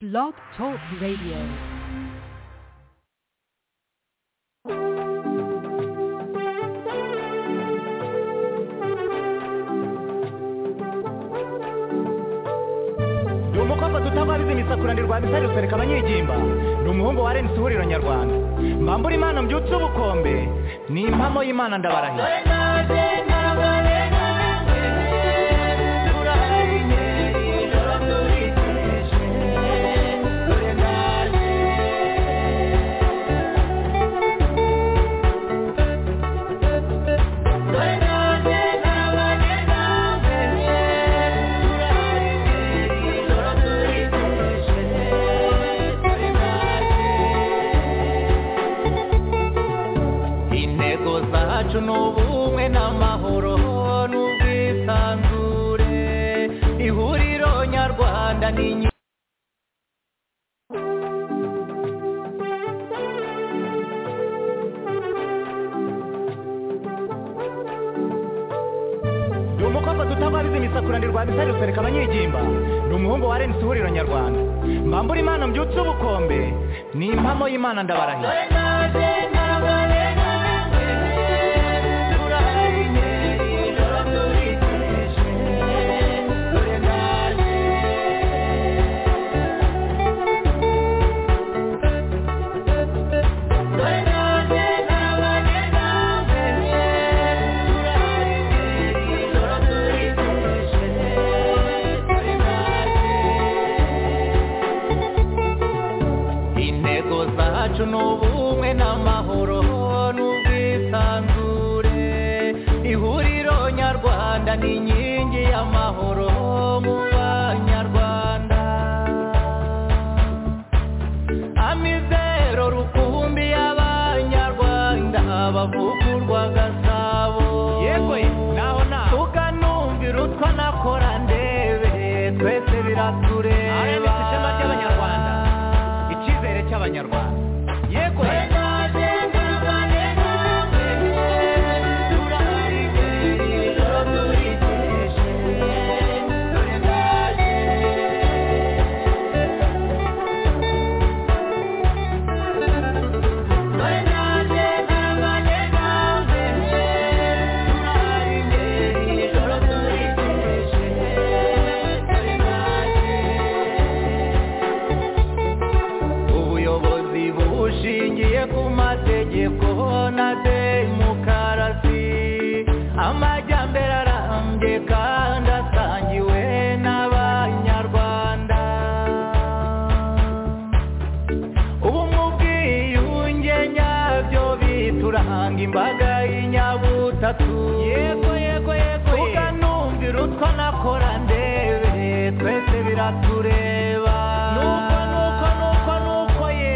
Blog Talk Radio. ndi umukobwa tutababiza imisakura ndi rwabisa rusereka abanyegimba ndi umuhungu wa renisi ihuriro nyarwanda mbambura imana mbyutse ubukombe ni impamo y'imana ndabarahiye intego zacu ni ubumwe n'amahoro n'ubwisanzure ihuriro nyarwanda ni inyi- ndi umukobwa tutababiza imisakura ndi rwabisa rusereka abanyegimba ndi umuhungu wa renisi ihuriro nyarwanda mbambura imana mbyutse ubukombe ni impamo y'imana ndabarahiye intego zacu ni ubumwe n'amahoro n'ubwisanzure ihuriro nyarwanda ni inkingi y'amahoro mu banyarwanda amizero rukumbi y'abanyarwanda bavugurwa gasabo yego naho naho tukanumvira utwa nakora ndebe twese biratureba RMS ishema ry'Abanyarwanda. icyizere cy'abanyarwanda yego ubuyobozi bushingiye ku mategeko na demokarasi amajyambere arambye kandi asangiwe n'abanyarwanda ubumwe ubwiyunge nyabyo bituranga imbaga y'inyabutatu yego yego yego tuganumvira utwo nakora ndebe twese biratureba nuko nuko nuko nuko ye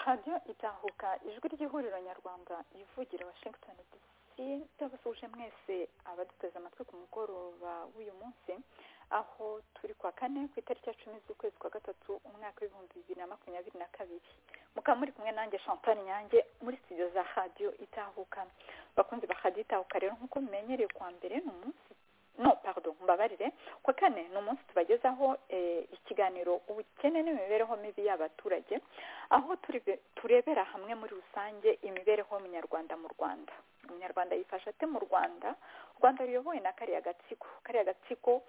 radiyo itahuka ijwi ry'ihuriro nyarwanda ivugira washington dc ndabasuje mwese abaduteze amatwi ku mugoroba w'uyu munsi aho turi kwa kane ku itariki ya cumi z'ukwezi kwa gatatu umwaka w'ibihumbi bibiri na makumyabiri na kabiri mukaba muri kumwe nanjye champagne nyange muri studio za radiyo itahuka bakunzi ba radiyo itahuka rero nk'uko mumenyereye kwa mbere ni umunsi no pardon mbabarire kwa kane ni umunsi tubagezaho eh, ikiganiro ubukene n'imibereho mibi y'abaturage aho turi- turebera hamwe muri rusange imibereho y'umunyarwanda mu rwanda umunyarwanda yifasha ate mu rwanda u rwanda ruyobowe na kariya gatsiko kariya gatsiko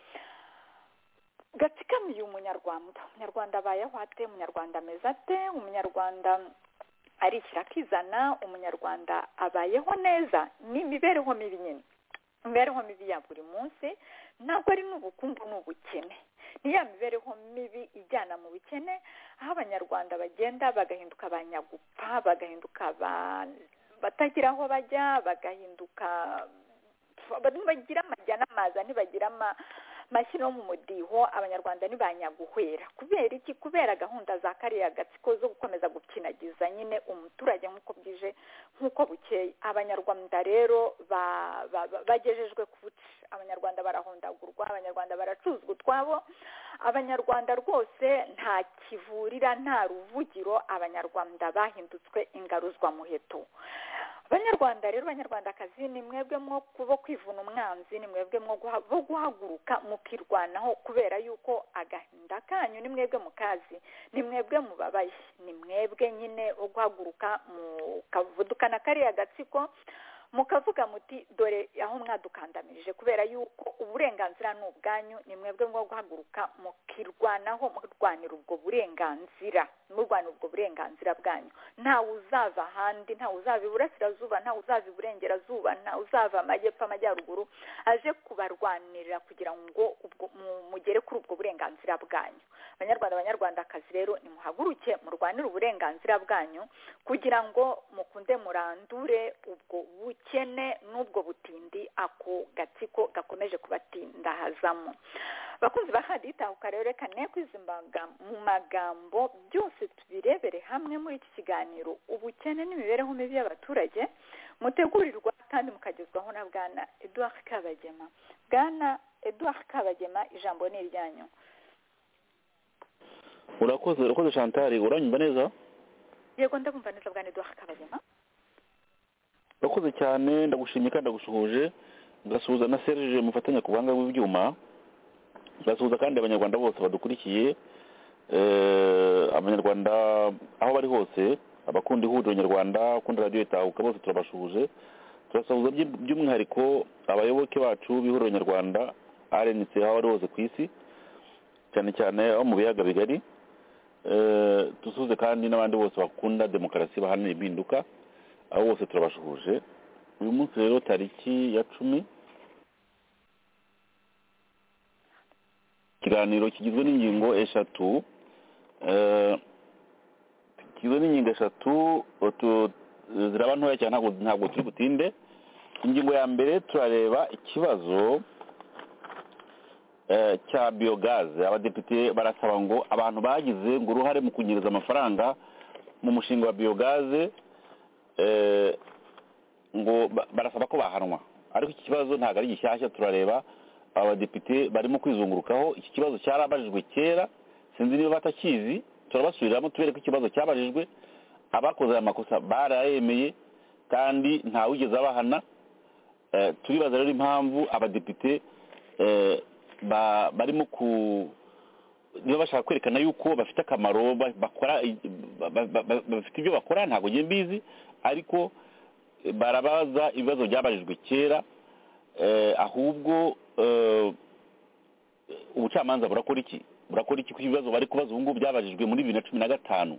gatsikamiye umunyarwanda umunyarwanda abayeho ate umunyarwanda ameze ate umunyarwanda arishyira akizana umunyarwanda abayeho neza ni imibereho mibi nyine imibereho mibi ya buri munsi ntabwo ari n'ubukungu n'ubukene ni ya mibereho mibi ijyana mu bukene aho abanyarwanda bagenda bagahinduka abanyagupfa bagahinduka ba- batagira aho bajya bagahinduka bagira amajya n'amaza ntibagira ama- mashyira mu mudiho abanyarwanda ntibanyaguhwera kubera iki kubera gahunda za kariya gatsiko zo gukomeza gukinagiza nyine umuturage nk'uko bwije nk'uko bukeye abanyarwanda rero ba- ba- ba- bagejejwe ku buce abanyarwanda barahondagurwa abanyarwanda baracuzwa utwabo abanyarwanda rwose nta kivurira nta ruvugiro abanyarwanda bahindutse ingaruzwamuheto abanyarwanda rero banyarwandakazi ni mwebwe mwo kubo kwivuna umwanzi ni mwebwe mwo guha- bo guhaguruka mukirwanaho kubera yuko agahinda kanyu ni mwebwe mukazi ni mwebwe mubabaye ni mwebwe nyine wo guhaguruka mukavudukana kariya gatsiko mukavuga muti dore aho mwadukandamirije kubera yuko uburenganzira ni ubwanyu ni mwebwe mwo guhaguruka mukirwanaho murwanira ubwo burenganzira murwanira ubwo burenganzira bwanyu ntawe uzava ahandi ntawe uzava iburasirazuba ntawe uzava iburengerazuba ntawe uzava amajyepfo amajyaruguru aje kubarwanirira kugira ngo ubwo mu- mugere kuri ubwo burenganzira bwanyu abanyarwanda abanyarwandakazi rero nimuhaguruke murwanire uburenganzira bwanyu kugira ngo mukunde murandure ubwo bukene n'ubwo butindi ako gatsiko gakomeje kubatindahazamo bakunzi ba haditahuka rero reka ne kwizimbaga mu magambo byose tubirebere hamwe muri iki kiganiro ubukene n'imibereho mibi y'abaturage mutegurirwa kandi mukagezwaho na bwana edouard kabagema bwana edouard kabagema ijambo ni iryanyu urakoze urakoze shantari uranyumva neza yego ndabumva neza bwana edouard kabagema urakoze cyane ndagushimye kandi ndagusuhuje ngasuhuza na serge mufatanya ku buhanga bw'ibyuma ngasuhuza kandi abanyarwanda bose badukurikiye Eh, abanyarwanda aho bari hose abakunda ihuriro nyarwanda abakunda radiyo itahuka bose turabashuhuje turasuhuza by'u- by'umwihariko abayoboke bacu b'ihuriro nyarwanda rnc aho bari hose ku isi cyane cyane abo mu biyaga bigari Eh, dusuhuze kandi n'abandi bose bakunda demokarasi bahanira impinduka abo bose turabashuhuje uyu munsi rero tariki ya cumi ikiganiro kigizwe n'ingingo eshatu eh, kigizwe n'ingingo eshatu utu- ziraba ntoya cyane ntabwo ntabwo turi butinde ingingo ya mbere turareba ikibazo eh, cya biyogaze abadepite barasaba ngo abantu bagize ngo uruhare mu kunyereza amafaranga mu mushinga wa biyogaze eh, ngo ba- barasaba ko bahanwa ariko iki kibazo ntabwo ari gishyashya turareba abadepite barimo kwizungurukaho iki kibazo cyarabajijwe kera sinzi niba batakizi turabasubiriramo tubereke ikibazo cyabajijwe abakoze aya makosa barayemeye kandi ntawigeze abahana Eh, turibaza rero impamvu abadepite eh, ba- barimo ku niba bashaka kwerekana yuko bafite akamaro ba- bakora ba- ba- ba- bafite ibyo bakora ntabwo njye mbizi ariko eh, barabaza ibibazo byabajijwe kera eh, ahubwo eh, ubucamanza burakora iki burakora iki ku ibibazo bari kubaza ubu ngubu byabajijwe muri bibiri na cumi na gatanu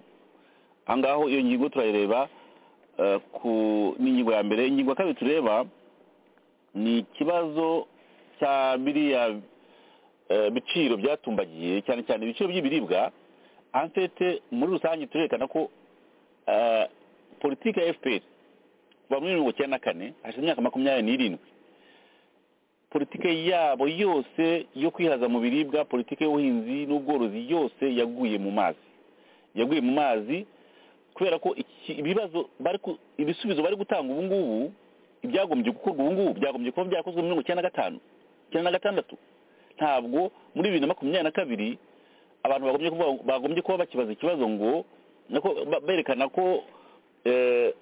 aha ngaho iyo ngingo turayireba eh, ku ni ingingo ya mbere ingingo ya kabiri tureba ni ikibazo cya biriya eh, biciro byatumbagiye cyane cyane ibiciro by'ibiribwa ansete muri rusange turerekana ko eh, politiki ya fpr kuva muri mirongo icyenda na kane hashize imyaka makumyabiri n'irindwi politike yabo yose yo kwihaza mu biribwa politike y'ubuhinzi n'ubworozi yose yaguye mu mazi yaguye mu mazi kubera ko iki- ibibazo bari ku- ibisubizo bari gutanga ubu ngubu ibyagombye gukorwa ubu ngubu byagombye kuba byakozwe muri mirongo icyenda na gatanu icyenda na gatandatu ntabwo muri bibiri na makumyabiri na kabiri abantu bagombye kuvuga bagombye kuba bakibaza ikibazo ngo nako ba- berekana ko eh,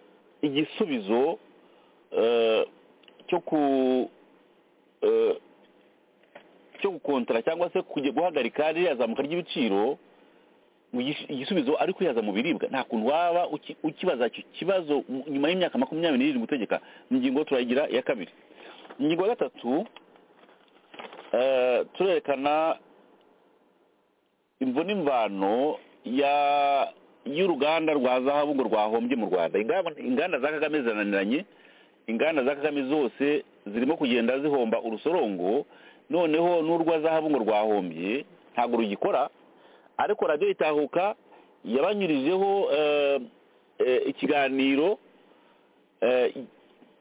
igisubizo eh, cyo ku eh, cyo gukontara cyangwa se kujya guhagarika ririya zamuka ry'ibiciro mu gis- igisubizo ari kwihaza mu biribwa nta kuntu waba uki- ukibaza icyo kibazo mu- nyuma y'imyaka makumyabiri n'irindwi utegeka mu ngingo turayigira iya kabiri ingingo ya gatatu eh, turerekana imvune imvano ya y'uruganda rwa zahabu ngo rwahombye mu rwanda Ingamba- inganda za kagame zirananiranye inganda za kagame zose zirimo kugenda zihomba urusorongo noneho n'urwa zahabu ngo rwahombye ntabwo rugikora ariko radiyo itahuka yabanyurijeho eh, eh, ikiganiro eh,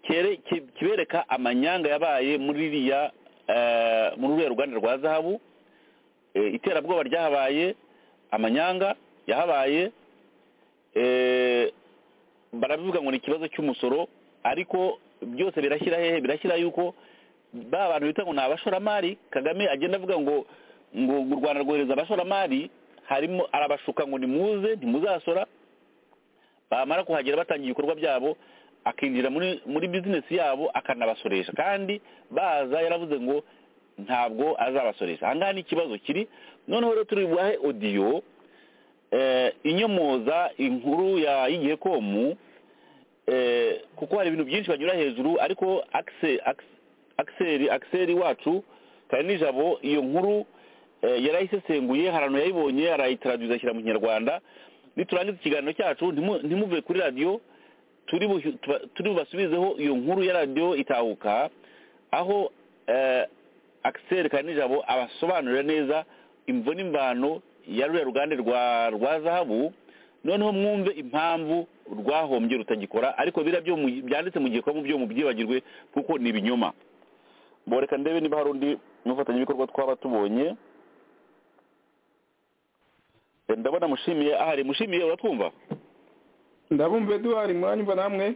kere- ki- kibereka amanyanga yabaye muri iriya eh, muri ruriya ruganda rwa zahabu eh, iterabwoba ryahabaye amanyanga yahabaye eh, barabivuga ngo ni ikibazo cy'umusoro ariko byose birashyira hehe birashyira yuko ba bantu bita ngo ni abashoramari kagame agenda avuga ngo ngo u rwanda rwohereza abashoramari harimo arabashuka ngo nimuze ntimuzasora bamara kuhagera batangiye ibikorwa byabo akinjira muri muri bizinesi yabo akanabasoresha kandi baza yaravuze ngo ntabwo azabasoresha aha ngaha ni ikibazo kiri noneho rero turi bubahe odiyo eh, inyomoza inkuru ya igihe komu eh, kuko hari ibintu byinshi banyura hejuru ariko akse akse- akiseri akiseri wacu kare nijabo iyo nkuru eh, yarayisesenguye hari ahantu yayibonye arayitaraduza ashyira mu kinyarwanda niturangiza ikiganiro cyacu ntimu- ntimuve kuri radiyo turi bu- tuba- turi bubasubizeho iyo nkuru ya radiyo itahuka aho eh, akiseri kare nijabo abasobanurira neza imvo n'imvano ya ruriya ruganda rwa rwa zahabu noneho mwumve impamvu rwahombye rutagikora ariko biriya byo mu- byanditse mu gihe mu byo mubyibagirwe kuko ni ibinyoma boreka ndebe niba hari undi mufatanyabikorwa twaba tubonye Eh, ndabona mushimiye ahari mushimiye uratwumva ndabumva eduwari mwanya mba namwe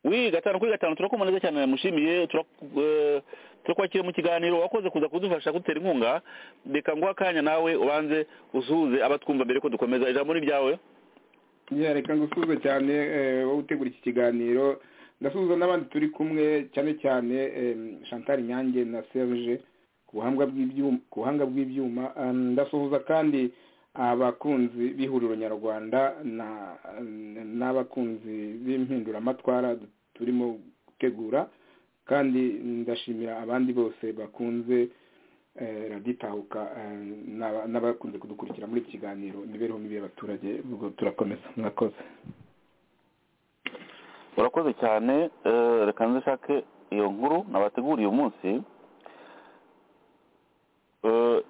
wi gatanu kuri gatanu turakumva neza cyane mushimiye turaku- eh, turakwakira mu kiganiro wakoze kuza kudufasha gutera inkunga reka nguha akanya nawe ubanze usuhuze abatwumva mbere ko dukomeza ijambo ni ryawe ya reka ngusuhuze cyane eh, wowe utegura iki kiganiro ndasuhuza n'abandi turi kumwe cyane cyane em, chantal nyange na serge ku buhanga bw'ibyuma ku buhanga bw'ibyuma Em, ndasuhuza kandi abakunzi b'ihuriro nyarwanda na- n'abakunzi b'impinduramatwara turimo gutegura kandi ndashimira abandi bose bakunze eh, radiyo itahuka eh, n'aba- n'abakunze kudukurikira muri iki kiganiro imibereho mibi y'abaturage ubwo turakomeza mwakoze urakoze cyane eh, reka nze nshake iyo nkuru nabateguriye umunsi Eh,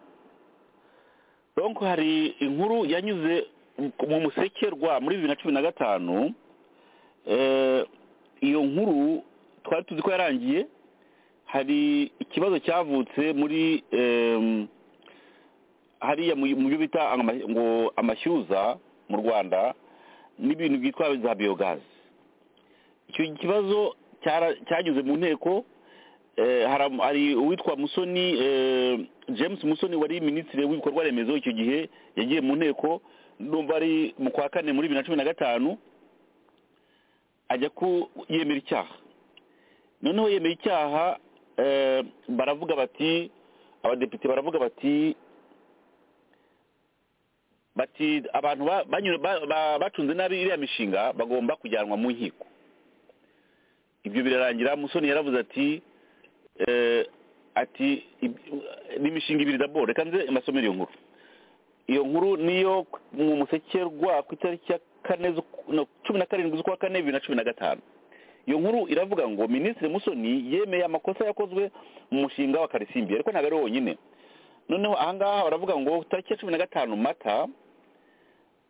donc hari inkuru yanyuze mu musekerwa muri bibiri na cumi na gatanu Eh, iyo nkuru twari tuzi ko yarangiye hari ikibazo cyavutse muri em, hariya mu mu byo bita ama- ngo amashyuza mu rwanda n'ibintu byitwa za biyogazi icyo kibazo cyara- cyageze mu nteko eh, hara- hari uwitwa musoni eh, james musoni wari minisitiri w'ibikorwa remezo icyo gihe yagiye mu nteko numva ari mu kwa kane muri bibiri na cumi na gatanu ajya ku yemera icyaha noneho yemera icyaha eh, baravuga bati abadepite baravuga bati bati abantu ba- banyura- ba- ba- bacunze nabi iriya mishinga bagomba kujyanwa mu nkiko ibyo birarangira musoni yaravuze ati eh, ati ib- n'imishinga ibiri daboro reka nze mbasomere iyo nkuru iyo nkuru niyo mu musekerwa ku itariki ya kane z'uku- no, cumi na karindwi z'ukwa kane bibiri na cumi na gatanu iyo nkuru iravuga ngo minisitiri musoni yemeye amakosa yakozwe mu mushinga wa karisimbi ariko ntabwo ari we wonyine noneho ahangaha baravuga ngo tariki ya cumi na gatanu mata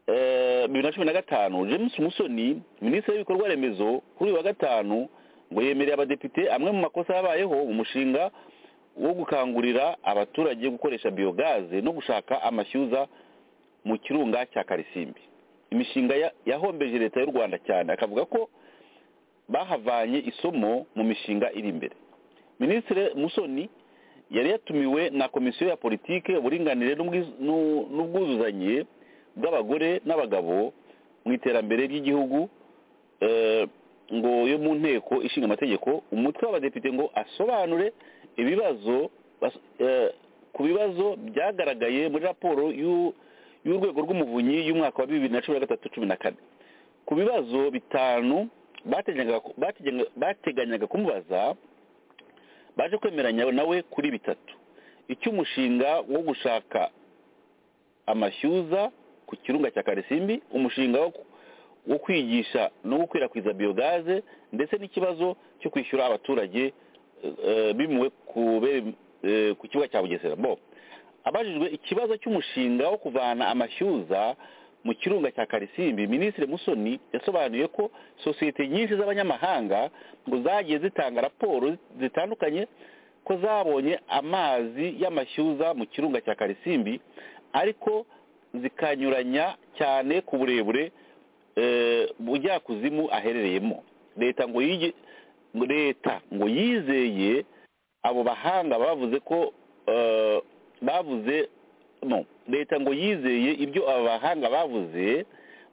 eh, bibiri na cumi na gatanu james musoni minisitiri w'ibikorwa remezo kuri uyu wa gatanu ngo yemereye abadepite amwe mu makosa yabayeho mu mushinga wo gukangurira abaturage gukoresha biyogaze no gushaka amashyuza mu kirunga cya karisimbi imishinga ya- yahombeje leta y'u rwanda cyane akavuga ko bahavanye isomo mu mishinga iri imbere minisitiri musoni yari yatumiwe na komisiyo ya politiki uburinganire n'ubwiz- n'u- n'ubwuzuzanye bw'abagore n'abagabo mu iterambere ry'igihugu eh, ngo yo mu nteko ishinga amategeko umutwe w'abadepite ngo asobanure ibibazo bas- eh, ku bibazo byagaragaye muri raporo y'u- y'urwego rw'umuvunyi y'umwaka wa bibiri na cumi na gatatu cumi na kane ku bibazo bitanu bateganyaga ku- bateganyaga- bateganyaga kumubaza baje kwemeranya nawe kuri bitatu icy'umushinga wo gushaka amashyuza ku kirunga cya karisimbi umushinga wo ku- wo kwigisha no gukwirakwiza biyogaze ndetse n'ikibazo cyo kwishyura abaturage eh, bimuwe kubera, eh, ku kibuga cya bugesera bo abajijwe ikibazo cy'umushinga wo kuvana amashyuza mu kirunga cya karisimbi minisitiri musoni yasobanuye ko sosiyete nyinshi z'abanyamahanga ngo zagiye zitanga raporo zitandukanye ko zabonye amazi y'amashyuza mu kirunga cya karisimbi ariko zikanyuranya cyane ku burebure eh, bujyakuzimu aherereyemo leta ngo yige leta ngo yizeye abo bahanga bavuze ko eh, bavuze no leta ngo yizeye ibyo aba bahanga bavuze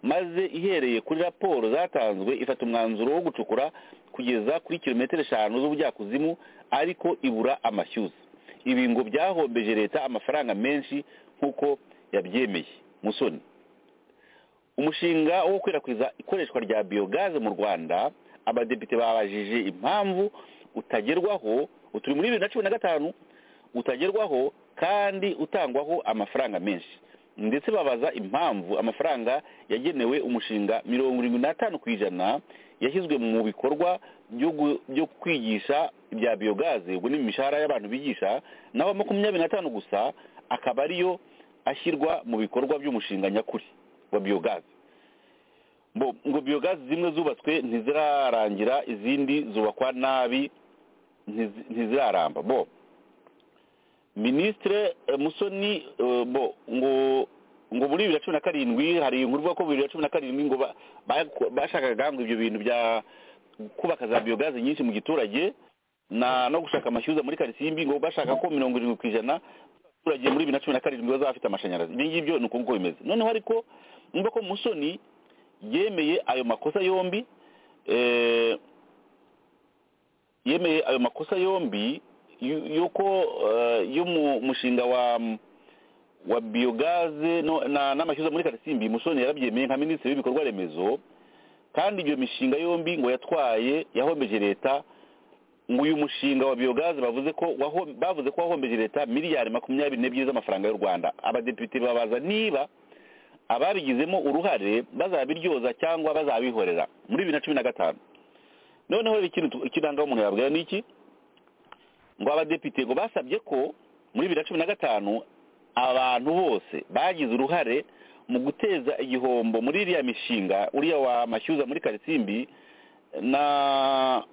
maze ihereye kuri raporo zatanzwe ifata umwanzuro wo gucukura kugeza kuri kilometero eshanu z'ubujyakuzimu ariko ibura amashyuza ibi ngo byahombeje leta amafaranga menshi nk'uko yabyemeye musoni umushinga wo gukwirakwiza ikoreshwa rya biyogaze mu rwanda abadepite babajije impamvu utagerwaho uturi muri bibiri na cumi na gatanu utagerwaho kandi utangwaho amafaranga menshi ndetse babaza impamvu amafaranga yagenewe umushinga mirongo irindwi n'atanu ku ijana yashyizwe mu bikorwa byo gu- byo kwigisha ibya biyogaze ubwo ni imishahara y'abantu bigisha naho makumyabiri n'atanu gusa akaba ariyo ashyirwa mu bikorwa by'umushinga nyakuri wa biyogaze Bo, ngo biyogaze zimwe zubatswe ntizirarangira izindi zubakwa nabi ntizi- ntiziraramba bo minisitire musoni eh, bo ngo ngo muri bibiri na cumi na karindwi hari inkuru ivuga ko bibiri na cumi na karindwi ngo ba- ba- bashakaga ngo ibyo bintu bya kubaka za biyogaze nyinshi mu giturage na no gushaka amashyuza muri karisimbi ngo bashaka ko mirongo irindwi ku ijana abaturage muri bibiri na cumi na karindwi bazaba bafite amashanyarazi ibyo ngibyo ni uko nguko bimeze noneho ariko niba ko musoni yemeye ayo makosa yombi eh, yemeye ayo makosa yombi yu- yuko eh, y'umushinga wa wa biyogaze no- na- n'amashyuza muri karisimbi musoni yarabyemeye nka minisitiri w'ibikorwa remezo kandi iyo mishinga yombi ngo yatwaye yahombeje leta ngo uyu mushinga wa biyogaze bavuze ko waho- bavuze ko wahombeje leta miliyari makumyabiri n'ebyiri z'amafaranga y'u rwanda abadepite babaza niba ababigizemo uruhare bazabiryoza cyangwa bazabihorera muri bibiri na cumi na gatanu noneho rero ikintu tu- ikiranga umuntu yabwira ni iki ngo abadepite ngo basabye ko muri bibiri na cumi na gatanu abantu bose bagize uruhare mu guteza igihombo muri iriya mishinga uriya wa mashyuza muri karisimbi na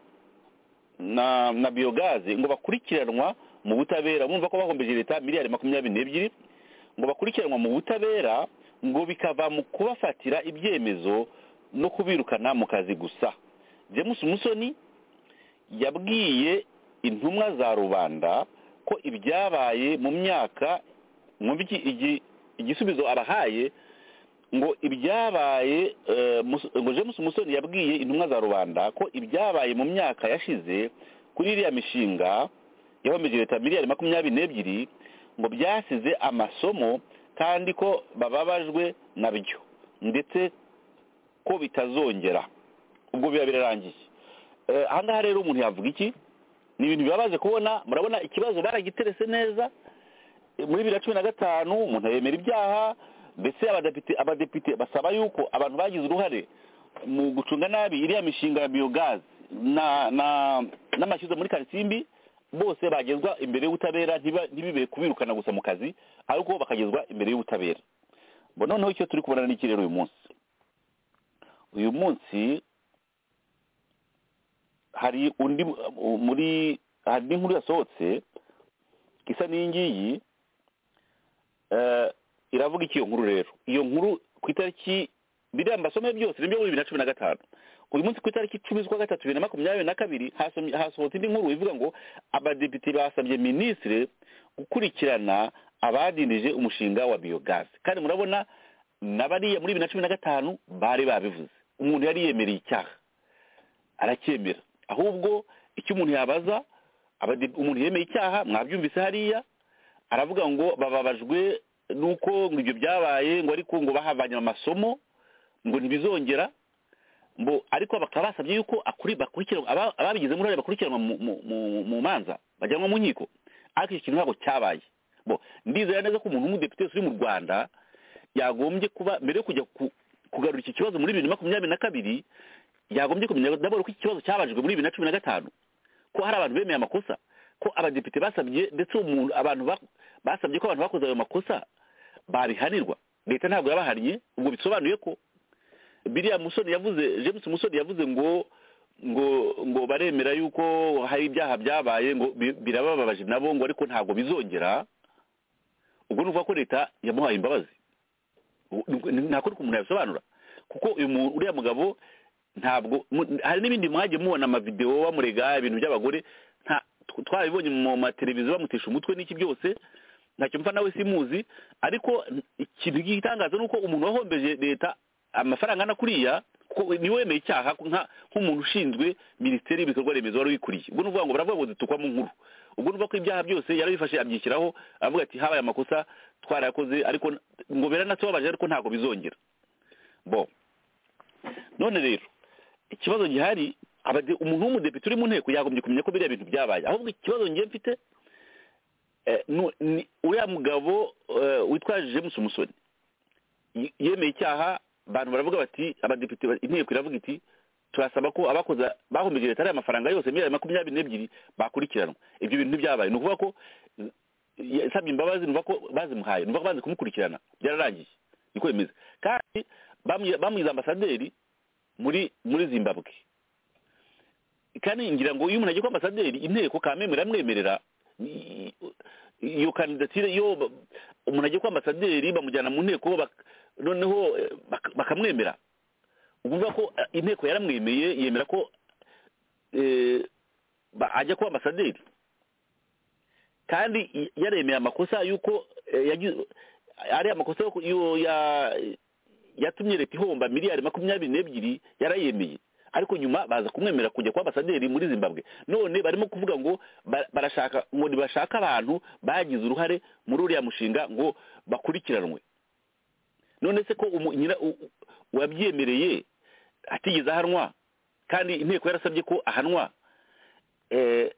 na na biyogaze ngo bakurikiranwa mu butabera bumva ko bahombeje leta miliyari makumyabiri n'ebyiri ngo bakurikiranwa mu butabera ngo bikava mu kubafatira ibyemezo no kubirukana mu kazi gusa james musoni yabwiye intumwa za rubanda ko ibyabaye mu myaka mwumva iki- igi- igisubizo abahaye ngo ibyabaye eh, Mus- ngo james musoni yabwiye intumwa za rubanda ko ibyabaye mu myaka yashize kuri iriya mishinga yahombeje leta miliyari makumyabiri n'ebyiri ngo byasize amasomo kandi ko bababajwe nabyo ndetse ko bitazongera ubwo biba birarangiye Eh, aha ngaha rero umuntu yavuga iki ni ibintu bibabaje kubona murabona ikibazo baragiterese neza Eh, muri bibiri na cumi na gatanu umuntu yemera ibyaha ndetse abadepite abadepite basaba yuko abantu bagize uruhare mu gucunga nabi iriya mishinga ya biyogazi na na n'amashyuza muri karisimbi bose bagezwa imbere y'ubutabera ntiba- ntibibe kubirukana gusa mu kazi ahubwo bakagezwa imbere y'ubutabera bo noneho icyo turi kubona ni iki rero uyu munsi uyu munsi hari undi mu- muri hari n'inkuru yasohotse isa n'iyingiyi eh, iravuga iki iyo nkuru rero iyo nkuru ku itariki biriya mbasomeye byose nibyo muri bibiri na cumi na gatanu uyu munsi ku itariki icumi z'ukwa gatatu bibiri na makumyabiri na kabiri hasomye- hasohotse indi nkuru ivuga ngo abadepite basabye minisitiri gukurikirana abadindije umushinga wa biyogazi kandi murabona na bariya muri bibiri na cumi na gatanu bari babivuze umuntu yari yemereye icyaha aracyemera ahubwo icyo umuntu yabaza abade- umuntu yemeye icyaha mwabyumvise hariya aravuga ngo bababajwe nuko ngo ibyo byabaye ngo ariko ngo bahavanye amasomo ngo ntibizongera ngo ariko bakaba basabye yuko akuri bakurikiranwa aba- ababigizemo uruhare bakurikiranwa mu- mu- mu- mu manza bajyanwa mu nkiko ariko icyo kintu ntabwo cyabaye bo ndizera neza ko umuntu w'umudepite wese uri mu rwanda yagombye kuba mbere yo kujya ku- kugarura iki kibazo muri bibiri na makumyabiri na kabiri yagombye kumenya daboro ko iki kibazo cyabajijwe muri bibiri na cumi na gatanu ko hari abantu bemeye amakosa ko abadepite basabye ndetse umuntu abantu ba- basabye ko abantu bakoze ayo makosa babihanirwa leta ntabwo yabahannye ubwo bisobanuye ko biriya musoni yavuze james musoni yavuze ngo ngo ngo baremera yuko hari ibyaha byabaye ngo bi- birabababaje nabo ngo ariko ntabwo bizongera ubwo ni ukuvuga ko leta yamuhaye imbabazi Ubu- ni- ni- nta kundi umuntu yabisobanura kuko uyu muntu uriya mugabo ntabwo mu- hari n'ibindi mwagiye mubona amavidewo bamurega ibintu by'abagore nta- tw- twabibonye mu mateleviziyo bamutesha umutwe n'iki byose ntacyo mfa nawe simuzi ariko n- ikintu gitangaza ni uko umuntu wahombeje leta amafaranga angana kuriya kuko niwe wemeye icyaha nka- nk'umuntu ushinzwe minisiteri y'ibikorwa remezo wari wikuriye ubwo ni ukuvuga ngo baravuga ngo zitukwa mu nkuru ubwo ni ukuvuga ko ibyaha byose yarabifashe abyishyiraho avuga ati habaye amakosa twarayakoze ariko n- ngo biranatubabaje ariko ntabwo bizongera bo none rero ikibazo gihari abade- umuntu w'umudepite uri mu nteko yagombye kumenya ko biriya bintu byabaye ahubwo ikibazo ngiye mfite eh, nu- ni- uriya mugabo eh, witwa james umusoni ye- yemeye icyaha abantu baravuga bati abadepite ba- inteko iravuga iti turasaba ko abakoze bahombeje leta ariya mafaranga yose miliyari makumyabiri n'ebyiri bakurikiranwa ibyo bintu ntibyabaye ni ukuvuga ko eh, yasabye imbabazi numva ko bazimuhaye numva ko banze kumukurikirana byararangiye niko bimeze kandi bamu- bamugize ambasaderi muri muri zimbabwe kandi ngira ngo iyo umuntu agiye kuba ambasaderi inteko kamemwe iramwemerera i- iyo kandidatire iyo ba- umuntu agiye kuba ambasaderi bamujyana mu nteko bak- noneho eh, bak- bakamwemera ukuvuga ko eh, inteko yaramwemeye yemera ko eh, ba- ajya kuba ambasaderi kandi i- yaremeye amakosa y'uko eh, yagize ari amakosa yo ku- yo- ya- yatumye leta ihomba miliyari makumyabiri n'ebyiri yarayemeye ariko nyuma baza kumwemera kujya kwa ambasaderi muri zimbabwe none barimo kuvuga ngo ba- barashaka ngo ntibashake abantu bagize uruhare muri uriya mushinga ngo bakurikiranwe none se ko umu- nyira- u- u- uwabyemereye atigeze ahanwa kandi inteko yarasabye ko ahanwa eh,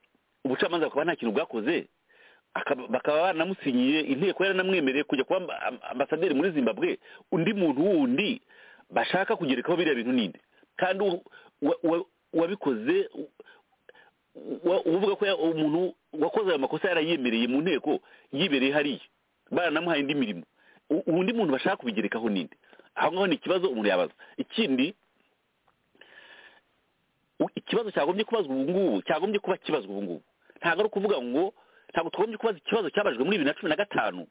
ubucamanza bukaba nta kintu bwakoze akaba- bakaba banamusinyiye inteko yaranamwemereye kujya kuba amba- am- ambasaderi muri zimbabwe undi muntu wundi bashaka kugerekaho biriya bintu ninde kandi u- wa- wa- uwabikoze u- wa- uvuga ko ya- umuntu wakoze ayo makosa yarayemereye mu nteko yibereye hariya baranamuhaye indi mirimo U- undi muntu bashaka kubigerekaho ninde aho ngaho ni ikibazo umuntu yabaza ikindi u- ikibazo cyagombye kubazwa ubu ngubu cyagombye kuba kibazwa ubu ngubu ntabwo ari ukuvuga ngo ntabwo twagombye kubaza ikibazo cyabajwe muri bibiri na cumi na gatanu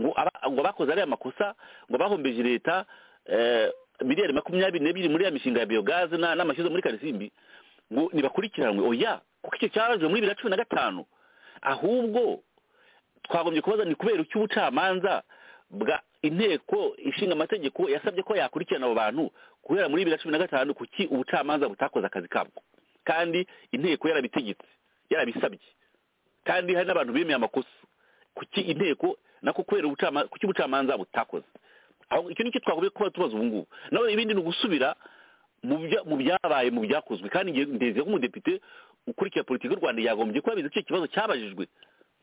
ngo aba- ngo bakoze ariya makosa ngo bahombeje leta eh, miliyari makumyabiri n'ebyiri muri ya mishinga ya biyogaze na- n'amashyuza muri karisimbi ngo ntibakurikiranwe oya kuko icyo cyabajwe muri bibiri na cumi na gatanu ahubwo twagombye kubaza ni kubera iki ubucamanza bwa inteko ishinga amategeko yasabye ko yakurikirana abo bantu guhera muri bibiri na cumi na gatanu kuki ubucamanza butakoze akazi kabwo kandi inteko yarabitegetse yarabisabye kandi hari n'abantu bemeye amakosa kuki inteko nako kubera ubucamanza kuki ubucamanza butakoze aho icyo nicyo twagombye kuba tubaza ubu ngubu nawe ibindi ni ugusubira mu bya- mu byabaye mu byakozwe kandi nge- ndeze ko umudepite ukurikira politiki y'u rwanda yagombye kuba abizi ko icyo kibazo cyabajijwe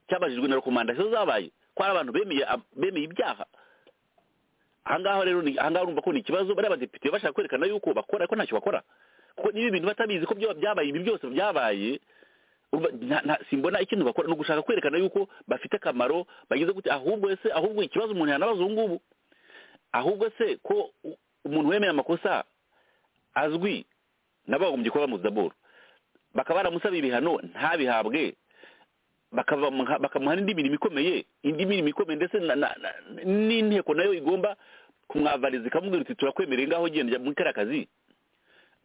cyabajijwe na rekomandasiyo zabaye ko hari abantu bemeye bemeye ibyaha ahangaha rero ni ahangaha urumva ko ni ikibazo bariya badepite bashaka kwerekana yuko bakora ariko ntacyo bakora kuko niba ibintu batabizi ko byo- byabaye ibi byose byabaye urumva nta- nta- simbona ikintu bakora ni ugushaka kwerekana yuko bafite akamaro bagize gute ahubwo ese ahubwo ikibazo umuntu yanabaza ubu ngubu ahubwo se ko u- umuntu wemeye amakosa azwi nabo bagombye kuba bamuzi daboro bakaba baramusaba ibihano ntabihabwe bakabamuha- bakamuha n'indi mirimo ikomeye indi mirimo ikomeye ndetse na- na- na- n'inteko nayo igomba kumwavariza ikamubwira uti turakwemereye ngaho genda jya muri kariya kazi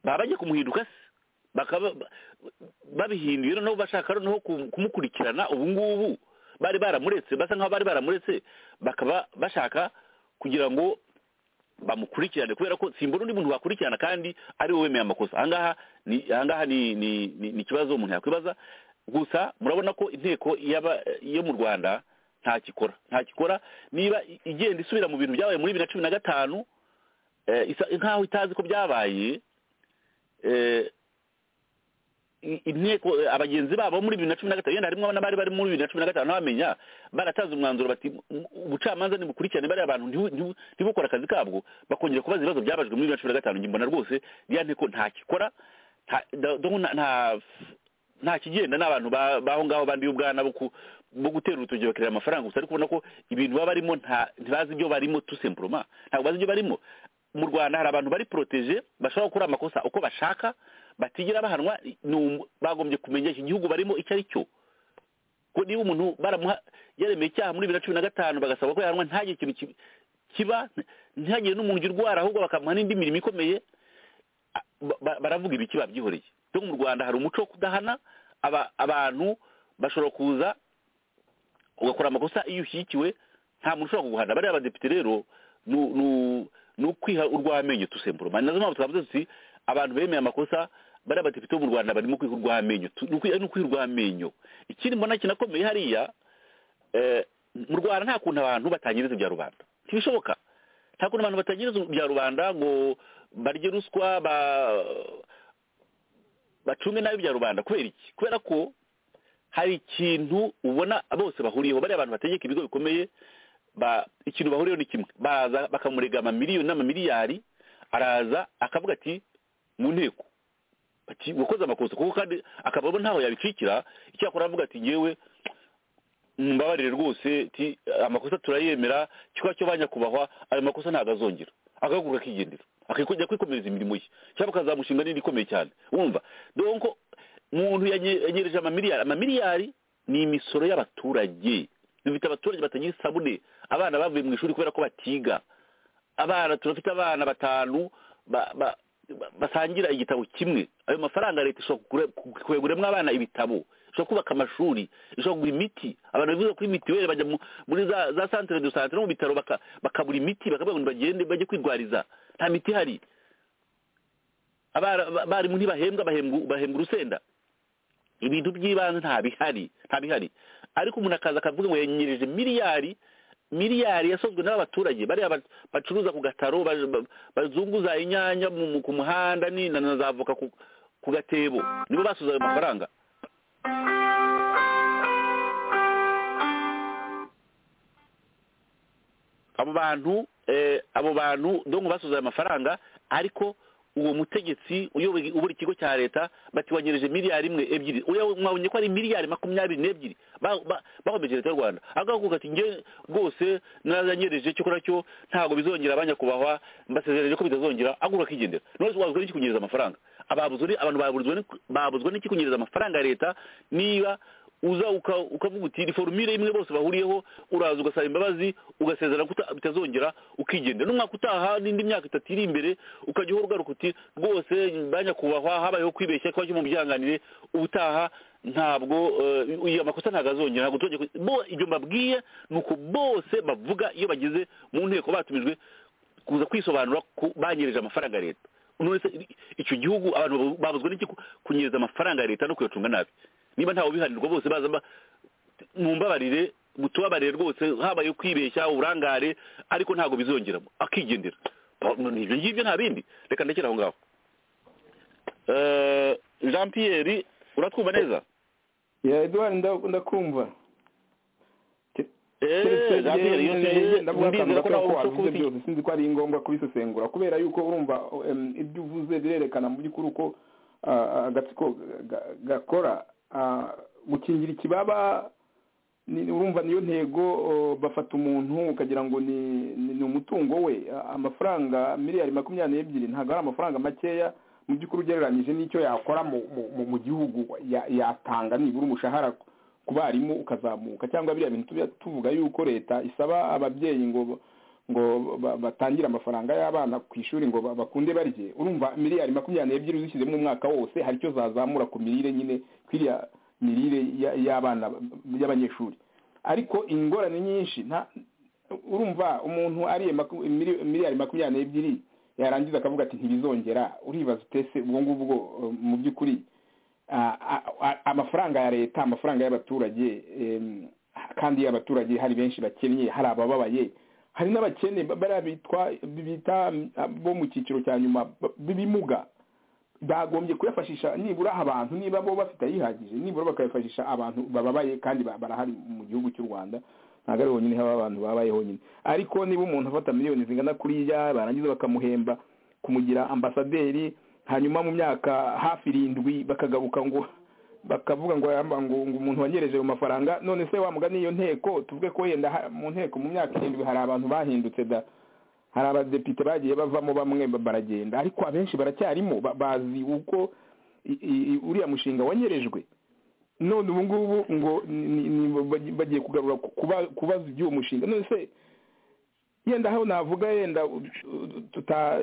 baba bagiye kumuhinduka se bakaba ba- babihinduye noneho bashaka noneho ku- kumukurikirana ubu ngubu bari baramuretse basa nkaho bari baramuretse bakaba bashaka kugira ngo bamukurikirane kubera ko simbona undi muntu wakurikirana kandi ari we wemeye amakosa ahangaha ni ahangaha ni ni ni- ni ikibazo umuntu yakwibaza gusa murabona ko inteko y'aba yo mu rwanda nta kikora nta kikora niba i- igenda isubira mu bintu byabaye muri bibiri na cumi na gatanu eh, isa- nkaho itazi ko byabaye eh, i- inteko eh, abagenzi babo muri bibiri na cumi na gatanu yenda harimo n'abari bari muri bibiri na cumi na gatanu ntibamenya baratanze umwanzuro bati "M- ubucamanza nibukurikirane bariya bantu ntibu- ntibu- ntibukore akazi kabwo bakongera kubaza ibibazo byabajwe muri bibiri na cumi na gatanu njye mbona rwose iriya nteko nta kikora nta- da- do- nta nta- nta kigenda n'abantu ba- baho ngaho banduye ubwana bo ku- bo gutera urutoki bakareba amafaranga gusa ariko ubona ko ibintu baba barimo nta- ntibazi ibyo barimo tout simplement ntabwo bazi ibyo barimo mu rwanda hari abantu bari protege bashobora gukora amakosa uko bashaka batigera bahanwa ni umu- bagombye kumenyesha igihugu barimo icyo ari cyo ko niba umuntu baramuha yaremeye icyaha muri bibiri na cumi na gatanu bagasaba ko yahanwa ntagire ikintu ki- kiba ntihagire n'umuntu ujya urwara ahubwo bakamuha n'indi mirimo ikomeye a- ba- ba- baravuga ibiki babyihoreye rero mu rwanda hari umuco wo kudahana aba- abantu bashobora kuza ugakora amakosa iyo ushyigikiwe nta muntu ushobora kuguhana bariya badepite rero ni u- ni u- ni ukwiha urw'amenyo tusemburoma ni nazo mpamvu twavuze tuti abantu bemeye amakosa bariya badepite bo mu rwanda barimo kwiha urw'amenyo Tu- ni ukwi- ni ukwiha urw'amenyo ikindi mbona kinakomeye hariya eh, mu rwanda nta kuntu abantu batangiriza ibya rubanda ntibishoboka nta kuntu abantu batangiriza ibya rubanda ngo barye ruswa ba bacunge nabi ibya rubanda kubera iki kubera ko hari ikintu ubona bose bahuriyeho bariya abantu bategeka ibigo bikomeye ba ikintu bahuriyeho ni kimwe baza bakamurega amamiliyoni n'amamiliyari araza akavuga ati mu nteko ati wakoze amakosa kuko kandi akaba abona ntaho yabicikira icyakora aravuga ati ngewe mumbabarire rwose ti amakosa turayemera kiba cyo banyakubahwa ayo makosa ntabwo azongera agahaguruka akigendera akajya kwikomereza imirimo ye cyangwa akazamushinga n'indi ikomeye cyane wumva donko umuntu yanyi- yanyereje amamiliyari amamiliyari ni imisoro y'abaturage dufite abaturage batagira isabune abana bavuye mu ishuri kubera ko batiga abana turafite abana batanu ba- ba- ba- basangira igitabo kimwe ayo mafaranga leta ishobora kugura- kuguriramo abana ibitabo ishobora kubaka amashuri ishobora kugura imiti abantu bivuze kuri mitiweli bajya mu- muri za za santere do santere no mu bitaro baka- bakabura imiti bakavuga ngo bagende bajye kwirwariza nta miti ihari abara- ba- abarimu ntibahembwa bahembwa bahembwa urusenda ibintu by'ibanze nta bihari nta bihari ariko umuntu akaza akavuga ngo yanyereje miliyari miliyari yasozwe n'abaturage bariya ba- bacuruza ku gataro ba- ba- bazunguza inyanya mu- mu- ku muhanda ni na na za voka ku ku gatebo nibo basoza ayo mafaranga abo bantu eh, abo bantu dongo basoza ayo mafaranga ariko uwo mutegetsi uyoboye ubura ikigo cya leta batiwanyereje miliyari imwe ebyiri Oya, mwabonye ko ari miliyari makumyabiri n'ebyiri Ba- ba- bahomeje leta y'u rwanda agakuka ati nge rwose naranyereje cyo kora cyo ntabwo bizongera abanyakubahwa mbasezereje ko bitazongera agura akigendera none wabuzwa n'iki kunyereza amafaranga ababuzwa ni abantu babuzwa ni- babuzwa n'iki kunyereza amafaranga ya leta niba uza uka- ukavuga uti ni forumire imwe bose bahuriyeho uraza ugasaba imbabazi ugasezerana ko uta- bitazongera ukigendera n'umwaka utaha n'indi myaka itatu iri imbere ukajya uhora ugaruka uti rwose banyakubahwa habayeho kwibeshya kuba cyo mu byihanganire ubutaha ntabwo eh, iyo amakosa ntabwo azongera ntabwo tujya ibyo mbabwiye ni uko bose bavuga iyo bageze mu nteko batumijwe kuza kwisobanura ku banyereje amafaranga ya leta none se icyo gihugu abantu babu- babuzwa n'iki ku- kunyereza amafaranga ya leta no kuyacunga nabi niba ntawe ubihanirwa bose baza ba- mumbabarire mutubabarire rwose habaye kwibeshya uburangare ariko ntabwo bizongeramo akigendera Ba- ibyo ngibyo nta bindi reka ndekere aho ngaho Eh, jean pierre uratwumva neza ya eduwari ndakumva Eh, Jean Pierre, iyo tugiye- ndizera ko nawe ushobora kuba wavuze uti- byose sinzi ko ari ngombwa kubisesengura kubera yuko urumva em, ibyo uvuze birerekana mu by'ukuri uko ah, ah, agatsiko ga- gakora Ah, gukingira ikibaba ni- urumva niyo ntego oh, bafata umuntu ukagira ngo ni ni- ni umutungo we Ah, amafaranga miliyari makumyabiri n'ebyiri ntabwo ari amafaranga makeya mu by'ukuri ugereranyije n'icyo yakora mu- mu- mu- mu gihugu ya- yatanga nibura umushahara ku barimu ukazamuka cyangwa biriya bintu tuba tuvuga yuko leta isaba ababyeyi ngo ngo ba- batangire amafaranga y'abana ku ishuri ngo ba- bakunde barye urumva miliyari makumyabiri n'ebyiri uzishyizemo umwaka wose hari icyo zazamura ku mirire nyine kwiriya mirire ya- y'abana y'abanyeshuri ariko ingorane nyinshi nta urumva umuntu ariye maku- mili- miliyari makumyabiri n'ebyiri yarangiza akavuga ati ntibizongera uribaza utese ubwo ngubwo eh, mu by'ukuri a- a- a- amafaranga ya leta amafaranga y'abaturage em, kandi y'abaturage hari benshi bakennye hari abababaye hari n'abakene ba- bariya bitwa bita bo mu cyiciro cya nyuma ba- b'ibimuga bagombye kuyafashisha nibura abantu niba bo bafite ayihagije nibura bakayafashisha abantu bababaye kandi ba- barahari mu gihugu cy'u rwanda ntabwo ari honyine haba abantu babaye honyine ariko niba umuntu afata miliyoni zingana kuriya barangiza bakamuhemba kumugira ambasaderi hanyuma mu myaka hafi irindwi bakagaruka ngo bakavuga ngo amba- ngo ngo umuntu wanyereje ayo mafaranga none se wamugana iyo nteko tuvuge ko wenda ha- mu nteko mu myaka irindwi hari abantu bahindutse da hari abadepite bagiye bavamo bamwe ba- baragenda ariko abenshi baracyarimo ba- bazi uko i- i- uriya mushinga wanyerejwe none ubu ngubu ngo ni- ni- bagiye kugarura ku- kuba- kubaza iby'uwo mushinga none se yenda aho navuga yenda u- u- tuta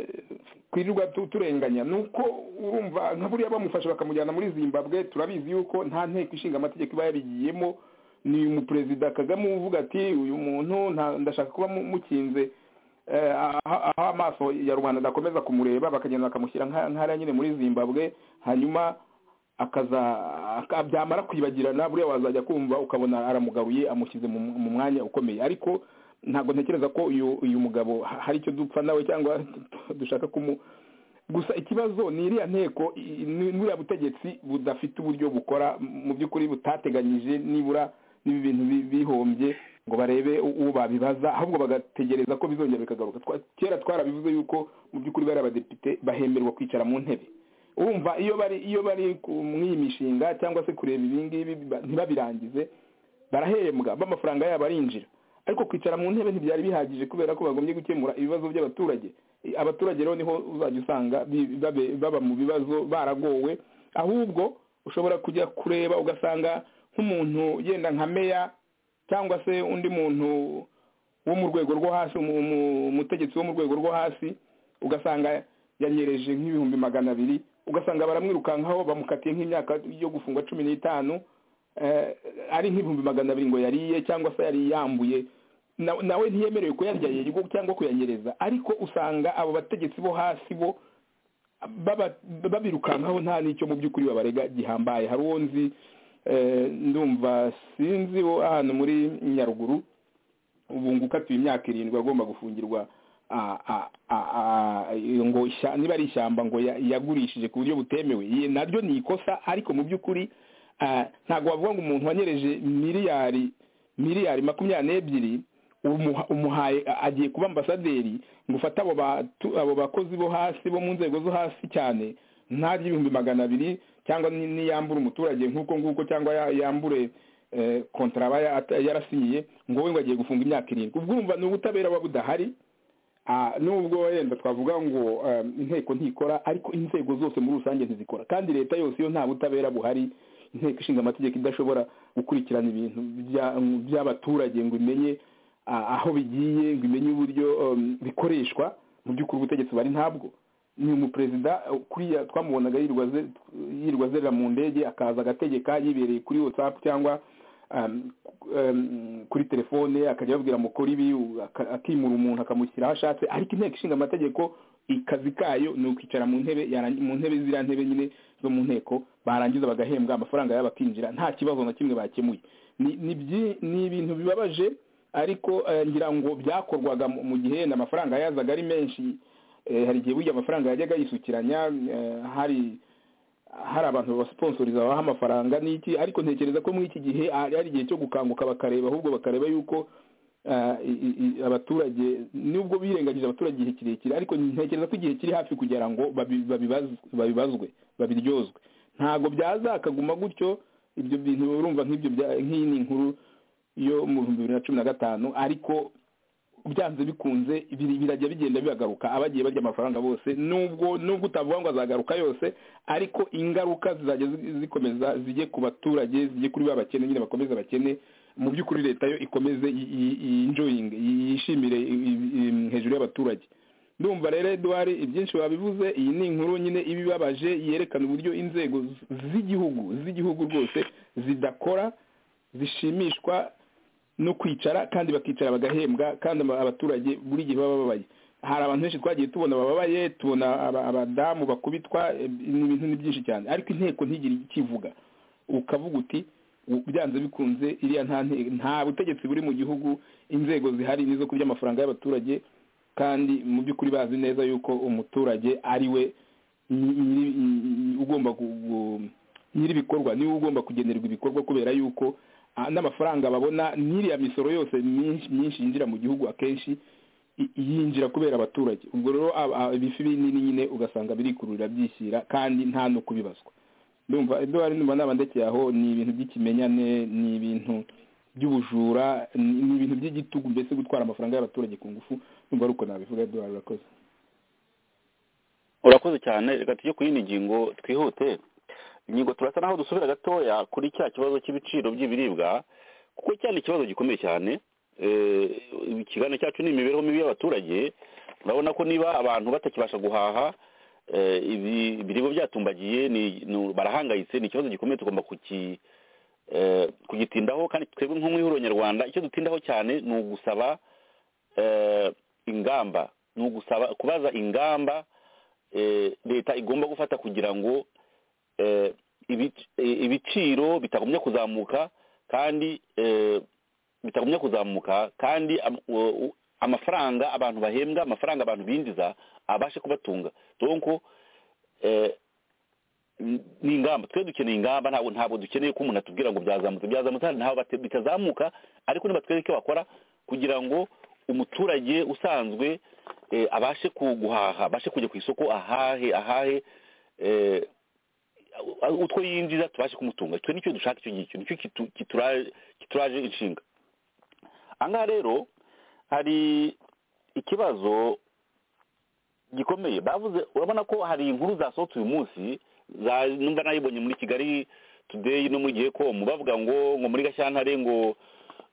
kwirirwa tu- turenganya ni uko urumva nka buriya bamufasha bakamujyana muri zimbabwe turabizi yuko nta nteko ishinga amategeko iba yarigiyemo ni umuperezida kagame uvuga ati uyu muntu nta- ndashaka kuba mu- mukinze eh, aho aho amaso ya rubanda adakomeza kumureba bakagenda bakamushyira nka- nk'hariya nyine muri zimbabwe hanyuma akaza aka- byamara kwibagirana buriya wazajya kumva ukabona aramugaruye amushyize mu mu mwanya ukomeye ariko ntabwo ntekereza ko uyu uyu mugabo ha- hari icyo dupfa nawe cyangwa dushaka kumu gusa ikibazo ni iriya nteko i- i- ni- n'uriya butegetsi budafite uburyo bukora mu by'ukuri butateganyije nibura n'ibi bintu bi- bihombye ngo barebe u- uwo babibaza ahubwo bagategereza ko bizongera bikagaruka Twa- kera twarabivuze yuko mu by'ukuri bari abadepite bahemberwa kwicara mu ntebe urumva iyo bari iyo bari ku- muri iyi mishinga cyangwa se kureba ibi ngibi ba- ntibabirangize barahembwa b'amafaranga yabo arinjira ariko kwicara mu ntebe ntibyari bihagije kubera ko bagombye gukemura ibibazo by'abaturage I- abaturage rero niho uzajya usanga bi- babe- baba mu bibazo baragowe ahubwo ushobora kujya kureba ugasanga nk'umuntu yenda nka meya cyangwa se undi muntu wo mu rwego rwo hasi umu- umu- umutegetsi wo mu rwego rwo hasi ugasanga yanyereje nk'ibihumbi magana abiri ugasanga baramwirukankaho bamukatiye nk'imyaka yo gufungwa cumi n'itanu eh, ari nk'ibihumbi magana abiri ngo yariye cyangwa se yari yambuye Na- nawe ntiyemerewe kuyarya yego cyangwa kuyanyereza ariko usanga abo bategetsi bo hasi bo baba- babirukankaho nta n'icyo mu by'ukuri babarega gihambaye hari uwo nzi eh, ndumva sinzi wo hano muri nyaruguru ubu ngo ukatiwe imyaka irindwi agomba gufungirwa ah, ah, ah, ah, ngo isha- niba ari ishyamba ngo ya- yagurishije ku buryo butemewe Ye- naryo ni ikosa ariko mu by'ukuri ah, ntabwo wavuga ngo umuntu wanyereje miliyari miliyari makumyabiri n'ebyiri umuha- umuhaye a- agiye kuba ambasaderi ngo ufate abo batu- abo bakozi bo hasi bo mu nzego zo hasi cyane ntaryo ibihumbi magana abiri cyangwa ni- niyambure umuturage nk'uko nguko cyangwa ya- yambure eh, kontara aba ya- ata- yarasinyiye ngo we ngo agiye gufunga imyaka irindwi ubwo urumva ni ubutabera buba budahari Ah, nubwo wenda twavuga ngo eh, inteko ntikora ariko inzego zose muri rusange ntizikora kandi leta yose iyo nta butabera buhari inteko ishinga amategeko idashobora gukurikirana ibintu bya- by'abaturage ngo imenye ah, aho bigiye ngo imenye uburyo em, bikoreshwa mu by'ukuri ubutegetsi bari ntabwo ni umuperezida eh, kuriya twamubonaga yirirwa aze- yirirwa azerera mu ndege akaza agategeka yibereye kuri whatsapp cyangwa um, um, kuri telefone akajya ababwira mukora ibi u- aka- akimura umuntu akamushyira aho ashatse ariko inteko ishinga amategeko ikazi kayo ni ukwicara mu ntebe yarangi- mu ntebe ziriya ntebe nyine zo mu nteko barangiza bagahembwa amafaranga yabo akinjira nta kibazo na kimwe bakemuye ni ni byi- ni ibintu bibabaje ariko eh, ngira ngo byakorwaga mu mu gihe yenda amafaranga yazaga ari menshi eh, hari igihe burya amafaranga yajyaga yisukiranya eh, hari hari abantu babasiponsoriza baha amafaranga n'iki ariko ntekereza ko muri iki gihe hari hari igihe cyo gukanguka bakareba ahubwo bakareba yuko ah, i- i- i- abaturage nubwo birengagije abaturage igihe kirekire ariko ntekereza ko igihe kiri hafi kugira ngo babi- babibaz- babibazwe babiryozwe ntabwo byaza akaguma gutyo ibyo bintu urumva nk'ibyo bya- nk'iyi ni inkuru yo mu bihumbi bibiri na cumi na gatanu ariko byanze bikunze biri- birajya bigenda bibagaruka abagiye barya amafaranga bose nubwo nubwo utavuga ngo azagaruka yose ariko ingaruka zizajya zi- zikomeza zijye ku baturage zijye kuri ba bakene nyine bakomeza bakene mu by'ukuri leta yo ikomeze yi- yi- yinjoyinge yi- yishimire i- i- i- hejuru y'abaturage ndumva rero eduard ibyinshi wabivuze iyi ni inkuru nyine ibibabaje yerekana uburyo inzego z- z'igihugu z'igihugu rwose zidakora zishimishwa no kwicara kandi bakicara bagahembwa kandi aba- abaturage buri gihe baba babaye hari abantu benshi twagiye tubona bababaye tubona aba- abadamu bakubitwa eh, ni ibintu ni byinshi cyane ariko inteko ntigire ikivuga ukavuga uti "U- byanze bikunze iriya nta nte- nta butegetsi buri mu gihugu inzego zihari nizo kurya amafaranga y'abaturage kandi mu by'ukuri bazi neza yuko umuturage ari we nyi- nyiri- nyi- ugomba gu- gu- nyir'ibikorwa niwe ugomba kugenerwa ibikorwa kubera yuko ah, n'amafaranga babona n'iriya misoro yose myinshi myinshi yinjira mu gihugu akenshi i- yinjira kubera abaturage ubwo rero ab- ab- ibifi binini nyine ugasanga birikururira byishyira kandi nta no kubibazwa ndumva eduwari ndumva nabandekeye aho ni ibintu by'ikimenyane ni ibintu by'ubujura ni ni ibintu by'igitugu mbese gutwara amafaranga y'abaturage ku ngufu ndumva ari uko nabivuga eduwari urakoze urakoze cyane reka tujye ku yindi ngingo twihute inyigo turasa naho dusubira gatoya kuri cya kibazo cy'ibiciro by'ibiribwa kuko cyari ikibazo gikomeye cyane eh, ikiganiro cyacu ni imibereho mibi y'abaturage urabona ko niba abantu batakibasha guhaha eh, ibi- ibiribwa byatumbagiye ni- ni- barahangayitse ni ikibazo gikomeye tugomba kuki eh, kugitindaho kandi twebwe nk'umwihuro nyarwanda icyo dutindaho cyane ni ugusaba eh, ingamba ni ugusaba kubaza ingamba eh, leta igomba gufata kugira ngo eh, ibic- eh, ibiciro bitagumya kuzamuka kandi eh, bitagumya kuzamuka kandi am- u- u- amafaranga abantu bahembwa amafaranga abantu binjiza abashe kubatunga donko eh, ni- ni ingamba twe dukeneye ingamba ntabwo ntabwo dukeneye ko umuntu atubwira ngo byazamutse byazamutse hano ntabwo bate- bitazamuka ariko nibatwereke icyo bakora kugira ngo umuturage usanzwe eh, abashe ku- guhaha abashe kujya ku isoko ahahe ahahe eh, utwo yinjiza tubashe kumutunga icyo nicyo dushaka icyo ngicyo nicyo kitu- kitura- kituraje inshinga ahangaha rero hari ikibazo gikomeye bavuze urabona ko hari inkuru zasohotse uyu munsi za- numva nayibonye muri kigali today no muri gihe komu bavuga ngo ngo muri gashyantare ngo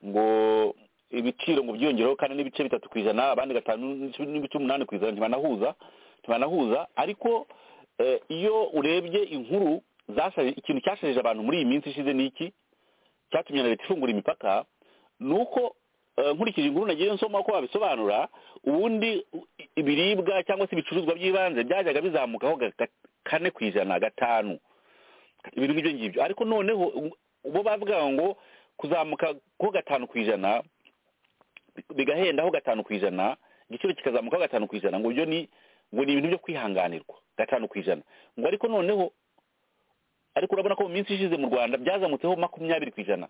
ngo ibiciro ngo byiyongereho kandi n'ibice bitatu ku ijana abandi gatanu n'ibice- n'ibice umunani ku ijana ntibanahuza ntibanahuza ariko eh, iyo urebye inkuru zashaje ikintu cyasharije abantu muri iyi minsi ishize ni iki cyatumye na leta ifungura imipaka ni uko eh, nkurikije inkuru nagiye nsoma ko babisobanura ubundi u- i- ibiribwa cyangwa se ibicuruzwa by'ibanze byajyaga bizamukaho ga- ga- kane ku ijana gatanu ibintu nk'ibyo ngibyo ariko noneho u- bo bavuga ngo kuzamuka ko gatanu ku ijana bigahendaho gatanu ku ijana igiciro kikazamukaho gatanu ku ijana ngo byo ni ngo ni ibintu byo kwihanganirwa gatanu ku ijana ngo ariko noneho ariko urabona ko mu minsi ishize mu rwanda byazamutseho makumyabiri ku ijana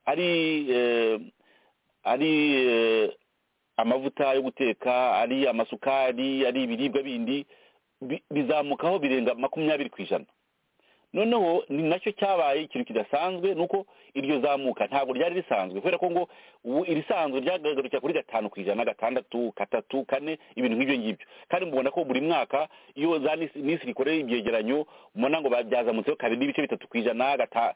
ari eh, ari eh, amavuta yo guteka ari amasukari ari ibiribwa bindi bi- bizamukaho birenga makumyabiri ku ijana noneho ni nacyo cyabaye ikintu kidasanzwe ni uko iryo zamuka ntabwo ryari risanzwe kubera ko ngo ubu irisanzwe ryagarukira kuri gatanu ku ijana gatandatu gatatu kane ibintu nk'ibyo ngibyo kandi mubona ko buri mwaka iyo za minsi minsi rikoreye ibyegeranyo mubona ngo babyazamutseho kabiri n'ibice bitatu ku ijana gata-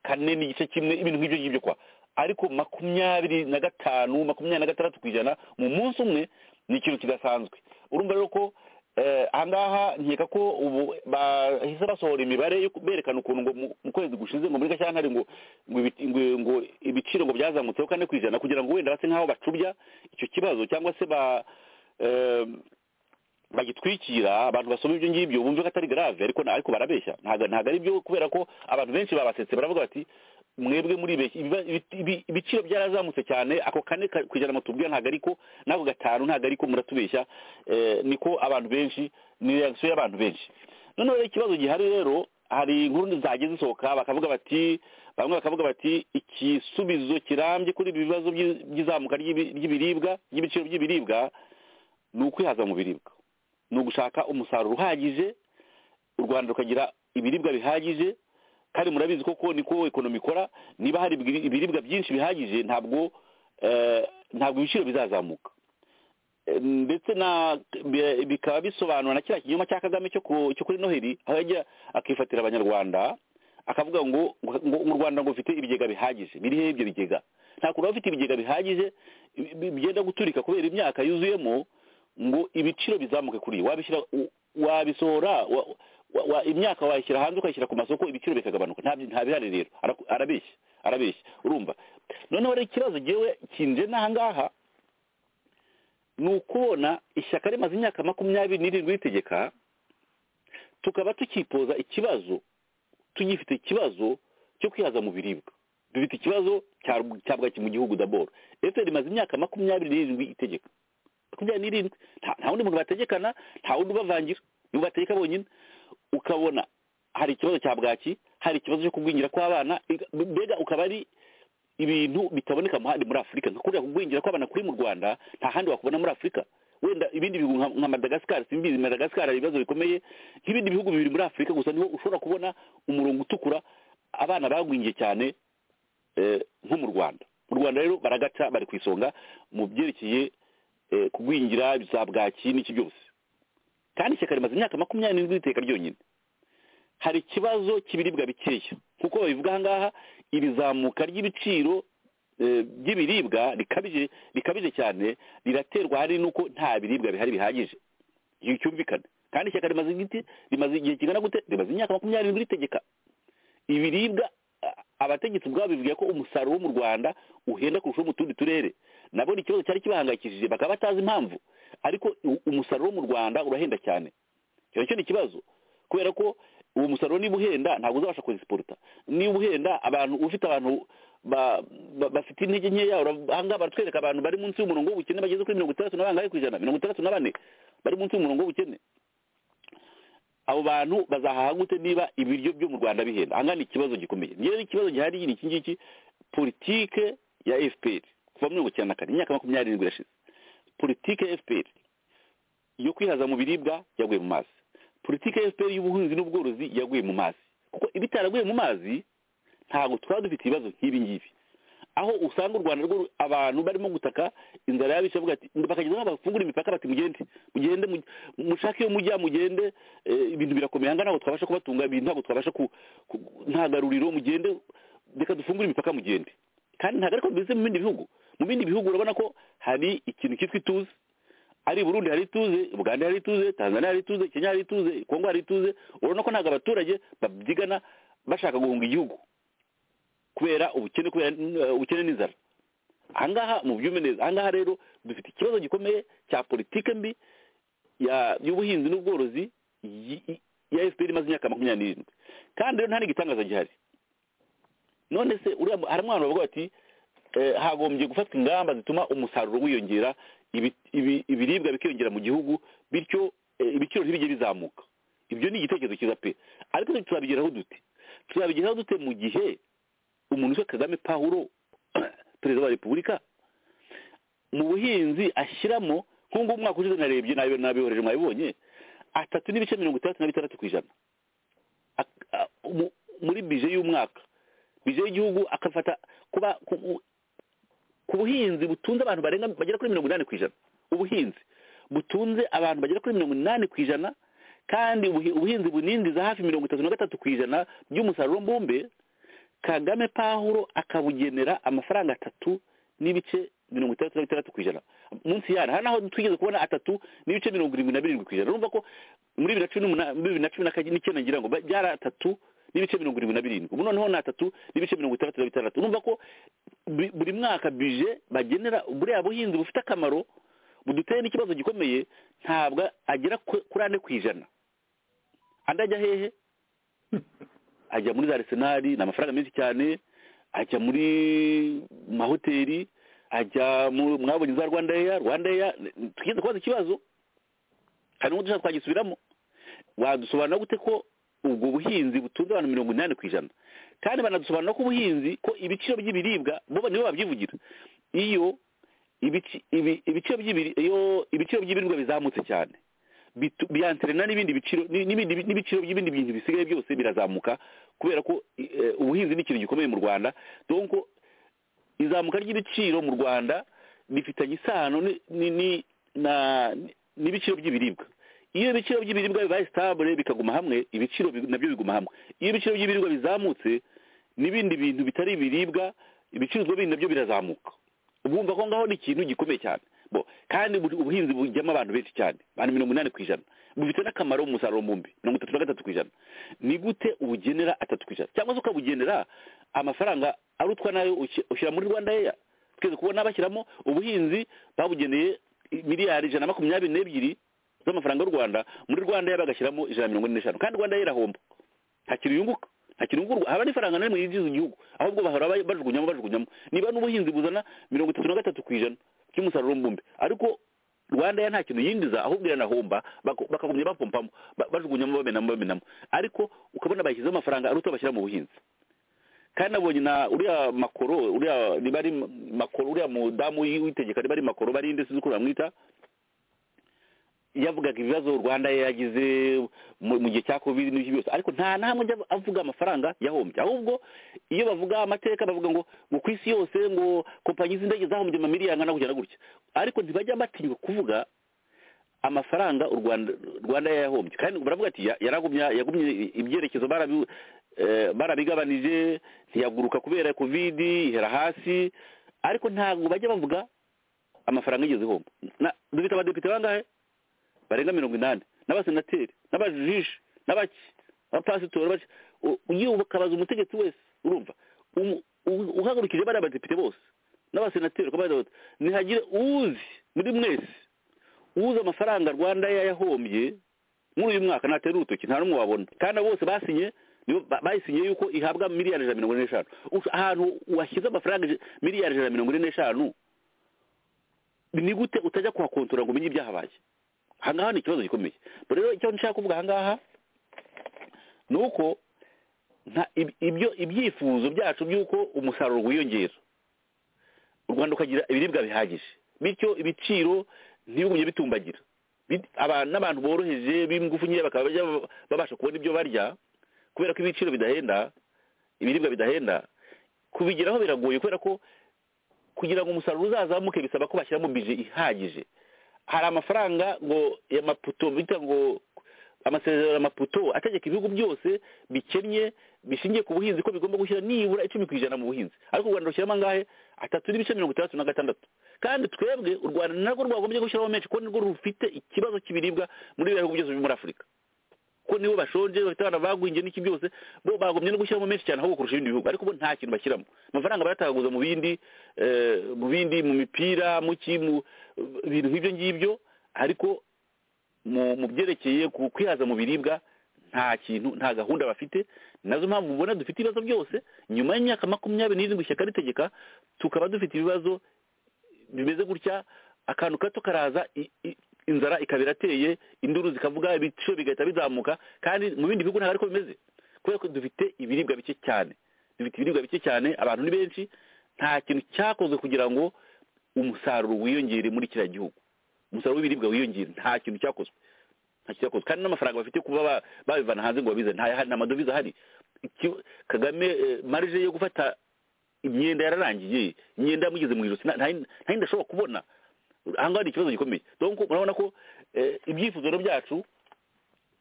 kane n'igice kimwe ibintu nk'ibyo ngibyo kwa ariko makumyabiri na gatanu makumyabiri na gatandatu ku ijana mu munsi umwe ni ikintu kidasanzwe urumva rero ko eh, ahangaha nkeka ko ubu bahise basohora imibare yo berekana ukuntu ngo mu- mu kwezi gushize ngo muri gashyantare ngo ngo ibi- ngo- ngo ibiciro ngo byazamutseho kane ku ijana kugira ngo wenda base nk'aho bacubya icyo kibazo cyangwa se ba eh, bagitwikira abantu basoma ibyo ngibyo bumve ko atari grave ariko na- ariko barabeshya ntago ntago ari byo kubera ko abantu benshi babasetse baravuga bati mwebwe muri beshya ibiba- ibi- ibi- ibiciro byarazamutse cyane ako kane ka- ku ijana mutubwira ntago ariko n'ako gatanu ntago ariko muratubeshya eh, niko abantu benshi ni reaction y'abantu benshi noneho rero ikibazo gihari rero hari inkuru zagiye zisohoka bakavuga bati bamwe bakavuga bati igisubizo kirambye kuri ibi bibazo by'i- by'izamuka ry'ibi- ry'ibiribwa ry'ibiciro by'ibiribwa ni ukwihaza mu biribwa ni ugushaka umusaruro uhagije u rwanda rukagira ibiribwa bihagije kandi murabizi koko niko ekonomi ikora niba hari ibiri- ibiribwa byinshi bihagije ntabwo eh, ntabwo ibiciro bizazamuka Eh, ndetse na bi- bikaba bisobanura na kiriya kinyoma cya kagame cyo ku- cyo kuri noheli aho yajya akifatira abanyarwanda akavuga ngo ngo ngo u rwanda ngo ufite ibigega bihagije biri hehe ibyo bigega nta kuntu waba ufite ibigega bihagije bi- bi- byenda guturika kubera imyaka yuzuyemo ngo ibiciro bizamuke kuri iyi wabishyira u- wabisohora wa- wa- wa- imyaka wayishyira hanze ukayishyira ku masoko ibiciro bikagabanuka nta byi- nta bihari rero Ara- arabeshya arabeshya urumva noneho rero ikibazo ngewe kinje n'ahangaha ni ukubona ishyaka rimaze imyaka makumyabiri n'irindwi ritegeka tukaba tukipoza ikibazo tugifite ikibazo cyo kwihaza mu biribwa dufite ikibazo cya cya bwaki mu gihugu daboro efuperi rimaze imyaka makumyabiri n'irindwi itegeka makumyabiri n'irindwi nta nta wundi muntu bategekana nta wundi ubavangira nibo bategeka bonyine ukabona hari ikibazo cya bwaki hari ikibazo cyo kugwingira kw'abana ega- mbega ukaba ari ibintu bitaboneka mu handi muri afurika nka kuriya kugwingira kw'abana kuri mu rwanda nta handi wakubona muri afurika wenda ibindi bihugu nka- nka madagasikari simbizi madagasikari hari ibibazo bikomeye nk'ibindi bihugu bibiri muri afurika gusa niho ushobora kubona umurongo utukura abana bagwingiye cyane eh, nko mu rwanda mu rwanda rero baragaca bari ku isonga mu byerekeye eh, kugwingira za bwaki n'iki byose kandi ishyaka rimaze imyaka makumyabiri n'irindwi riteka ryonyine hari ikibazo cy'ibiribwa bikeya kuko babivuga aha ngaha iri zamuka ry'ibiciro eh, by'ibiribwa rikabije rikabije cyane riraterwa hari n'uko nta biribwa bihari bihagije ibi cyumvikana kandi ishyaka rimaze igiti rimaze igihe kingana gute rimaze imyaka makumyabiri irindwi ritegeka ibiribwa a- abategetsi ubwabo bivuga ko umusaruro wo mu rwanda uhenda kurusha uwo mu tundi turere nabo ni ikibazo cyari kibahangayikishije bakaba batazi impamvu ariko u- umusaruro wo mu rwanda urahenda cyane icyo nacyo ni ikibazo kubera ko uwo musaruro niba uhenda ntabwo uzabasha kuwesiporuta niba uhenda abantu ufite abantu ba- ba- bafite intege nkeya ura- ahangaha baratwereka abantu bari munsi y'umurongo w'ubukene bageze kuri mirongo itandatu na bangahe ku ijana mirongo itandatu na bane bari munsi y'umurongo w'ubukene abo bantu bazahaha gute niba ibiryo byo mu rwanda bihenda ahangaha ni ikibazo gikomeye ngewe ikibazo gihari ni iki ngiki politike ya fpr kuva muri mirongo icyenda na kane imyaka makumyabiri n'irindwi irashize politike ya fpr yo kwihaza mu biribwa yaguye mu mazi politike ya fpr y'ubuhinzi n'ubworozi yaguye mu mazi kuko iba itaraguye mu mazi ntabwo twaba dufite ibibazo nk'ibi ngibi aho usanga u rwanda rwo ru- abantu barimo gutaka inzara yabishe avuga ati bakageza aho bafungura imipaka bati mugende mugende mu- mushake iyo mujya mugende eh, ibintu birakomeye aha ngaha ntabwo twabasha kubatunga ibintu ntabwo twabasha ku ku- nta garuriro mugende reka dufungure imipaka mugende kandi ntabwo ariko bimeze mu bindi bihugu mu bindi bihugu urabona ko hari ikintu cyitwa ituze ari i burundi hari ituze uganda hari ituze tanzania hari ituze kenya hari ituze kongo hari ituze urabona ko ntabwo abaturage babyigana bashaka guhunga igihugu kubera ubukene kubera eh, ubukene n'inzara ahangaha mu byume neza ahangaha rero dufite ikibazo gikomeye cya politike mbi ya- y'ubuhinzi n'ubworozi yi- yi- ya fpr imaze imyaka makumyabiri n'irindwi kandi rero nta n'igitangaza gihari none se uriya mu- harimo abantu bavuga bati eh, hagombye gufatwa ingamba zituma umusaruro wiyongera ibi- ibi- ibiribwa bikiyongera mu gihugu bityo eh, ibiciro ntibijye bizamuka ibyo ni igitekerezo cyiza pe ariko twe tuzabigeraho dute tuzabigeraho dute mu gihe umuntu witwa kagame pawulo perezida wa repubulika mu buhinzi ashyiramo nk'ubu ngubu umwaka ushize narebye nabi- nabihoreje mwabibonye atatu n'ibice mirongo itandatu na bitandatu ku ijana Ak- a- mu- muri bije y'umwaka bije y'igihugu akafata kuba ku- ku buhinzi butunze abantu barenga bagera kuri mirongo inani ku ijana ubuhinzi butunze abantu bagera kuri mirongo inani ku ijana kandi ubuhi- ubuhinzi bunindiza hafi mirongo itatu na gatatu ku ijana by'umusaruro mbumbe kagame pawulo akabugenera amafaranga atatu n'ibice mirongo itandatu na bitandatu ku ijana munsi yana hari naho twigeze kubona atatu n'ibice mirongo irindwi na birindwi ku ijana urumva ko muri bibiri na cumi n'umunani muri bibiri na cumi na kane n'icyenda ngira ngo ba- byari atatu n'ibice mirongo irindwi na birindwi ubu noneho ni atatu n'ibice mirongo itandatu na bitandatu urumva ko bu- buri mwaka bije bagenera buriya buhinzi bufite akamaro buduteye n'ikibazo gikomeye ntabwo agera ku- kuri ane ku ijana andi ajya hehe ajya muri za arisenali ni amafaranga menshi cyane ajya muri mahoteli ajya mu- mwabonye za rwanda eya rwanda eya tugeze kubaza ikibazo hari n'ubu dushaka twagisubiramo wadusobanura gute ko ubwo buhinzi butunze abantu mirongo inani ku ijana kandi banadusobanura ko ubuhinzi ko ibiciro by'ibiribwa bo nibo babyivugira iyo ibici- ibi- ibiciro by'ibiri- iyo ibiciro by'ibiribwa bizamutse cyane bitu- biyanterena n'ibindi biciro ni- n'ibindi bi- n'ibiciro by'ibindi bintu bisigaye byose birazamuka kubera ko eh, ubuhinzi ni ikintu gikomeye mu rwanda donc izamuka ry'ibiciro mu rwanda rifitanye isano ni- ni- ni- na- n'ibiciro by'ibiribwa iyo ibiciro by'ibiribwa bibaye sitabule bikaguma hamwe ibiciro bi- nabyo biguma hamwe iyo ibiciro by'ibiribwa bizamutse n'ibindi bintu bitari ibiribwa ibicuruzwa bindi nabyo birazamuka ubumva ko ngaho ni ikintu gikomeye cyane bo kandi ubu- ubuhinzi bujyamo abantu benshi cyane abantu mirongo inani ku ijana bufite n'akamaro mu musaruro mbumbi mirongo itatu na gatatu ku ijana ni gute ubugenera atatu ku ijana cyangwa se ukabugenera amafaranga arutwa nayo ushi- ushyira muri rwanda eya twese kubona bashyiramo ubuhinzi babugeneye miliyari ijana na makumyabiri n'ebyiri z'amafaranga y'u rwanda muri rwanda eya bagashyiramo ijana na mirongo ine n'eshanu kandi rwanda eya irahomba nta kintu yunguka nta kintu yungurwa haba n'ifaranga na rimwe yinjiza igihugu ahubwo bahora ba- bajugunyamo bajugunyamo niba n'ubuhinzi buzana mirongo itatu na gatatu ku ijana cy'umusaruro mbumbe ariko rwanda ya nta kintu yinjiza ahubwo iranahomba bako- bakagumya bapompamo ba- bajugunyamo bamenamo bamenamo ariko ukabona bashyizeho amafaranga aruta bashyira mu buhinzi kandi nabonye na uriya makoro uriya niba ari makoro uriya mudamu witegeka niba ari makoro barinde sinzi uko bamwita yavugaga ibibazo u rwanda yagize mu mu gihe cya covid n'ibyo byose ariko nta na hamwe ajya avuga amafaranga yahombye ahubwo iyo bavuga amateka bavuga ngo ngo ku isi yose ngo kompanyi z'indege zahombye amamiliyari angana gutya na gutya ariko ntibajya batinyuka kuvuga amafaranga u rwanda rwanda yayahombye kandi baravuga ati ya- yaragumye yagumye ibyerekezo barabi- eh, barabigabanije ntiyaguruka kubera kovidi ihera hasi ariko ntabwo bajya bavuga amafaranga yigeze ihomba Na- dufite abadepite bangahe barenga mirongo inani n'abasenateri n'abajiji n'abaki abapasitori baki U- ugiye ukabaza umutegetsi wese urumva umu- u- uhagurukije bariya badepite bose n'abasenateri uko bari bose, ntihagire uzi muri mwese uzi amafaranga rwanda yayahombye muri uyu mwaka ntatera urutoki nta n'umwe wabona kandi abo bose basinye nibo ba- bayisinye yuko ihabwa miliyari ijana na mirongo ine n'eshanu Ush- ahantu washyize amafaranga ij- miliyari ijana na mirongo ine n'eshanu ni gute utajya kuhakontorora ngo umenye ibyahabaye ahangaha ni ikibazo gikomeye dore rero icyo nshaka kuvuga ahangaha ni uko nta ib- ibyo ibyifuzo byacu by'uko umusaruro wiyongera u rwanda ukagira ibiribwa bihagije bityo ibiciro ntibigumye bitumbagira Bit- abantu n'abantu boroheje b'ingufu nkeya bakaba bajya ba- babasha kubona ibyo barya kubera ko ibiciro bidahenda ibiribwa bidahenda kubigeraho biragoye kubera ko kugira ngo umusaruro uzazamuke bisaba ko bashyiramo bije ihagije hari amafaranga ngo ya maputo bita ngo amasezerano ya maputo ategeka ibihugu byose bikennye bishingiye ku buhinzi ko bigomba gushyira nibura icumi ku ijana mu buhinzi ariko u rwanda rushyiramo angahe atatu n'ibice mirongo itandatu na gatandatu kandi twebwe u rwanda narwo rwagombye gushyiraho menshi kuko nirwo rufite ikibazo cy'ibiribwa muri biriya bihugu byose byo muri afurika kuko nibo bashonje bafite abana bagwingiye n'iki byose bo bagombye no gushyiramo menshi cyane ahubwo kurusha ibindi bihugu ariko bo nta kintu bashyiramo amafaranga bayatagaguza mu bindi eh, mu bindi mu mipira mu ki mu bintu nk'ibyo ngibyo ariko mu mu byerekeye ku kwihaza mu biribwa nta kintu nta gahunda bafite nazo mpamvu mubona dufite ibibazo byose nyuma y'imyaka makumyabiri n'irindwi ishyaka ritegeka tukaba dufite ibibazo bimeze gutya akantu gato karaza i- i- inzara ikaba irateye induru zikavuga ibiciro bigahita bizamuka kandi mu bindi bihugu ntabwo ariko bimeze kubera ko dufite ibiribwa bike cyane dufite ibiribwa bike cyane abantu ni benshi nta kintu cyakozwe kugira ngo umusaruro wiyongere muri kiriya gihugu umusaruro w'ibiribwa wiyongere nta kintu cyakozwe nta kintu cyakozwe kandi n'amafaranga bafite kuba ba- babivana hanze ngo babizane ntayahari nta madovize ahari Iki- kagame eh, marije yo gufata imyenda yararangiye imyenda yamugeze mu ijosi nta- nta- nta yindi ashobora kubona ahangaha ni ikibazo gikomeye donc murabona ko eh, ibyifuzo rero byacu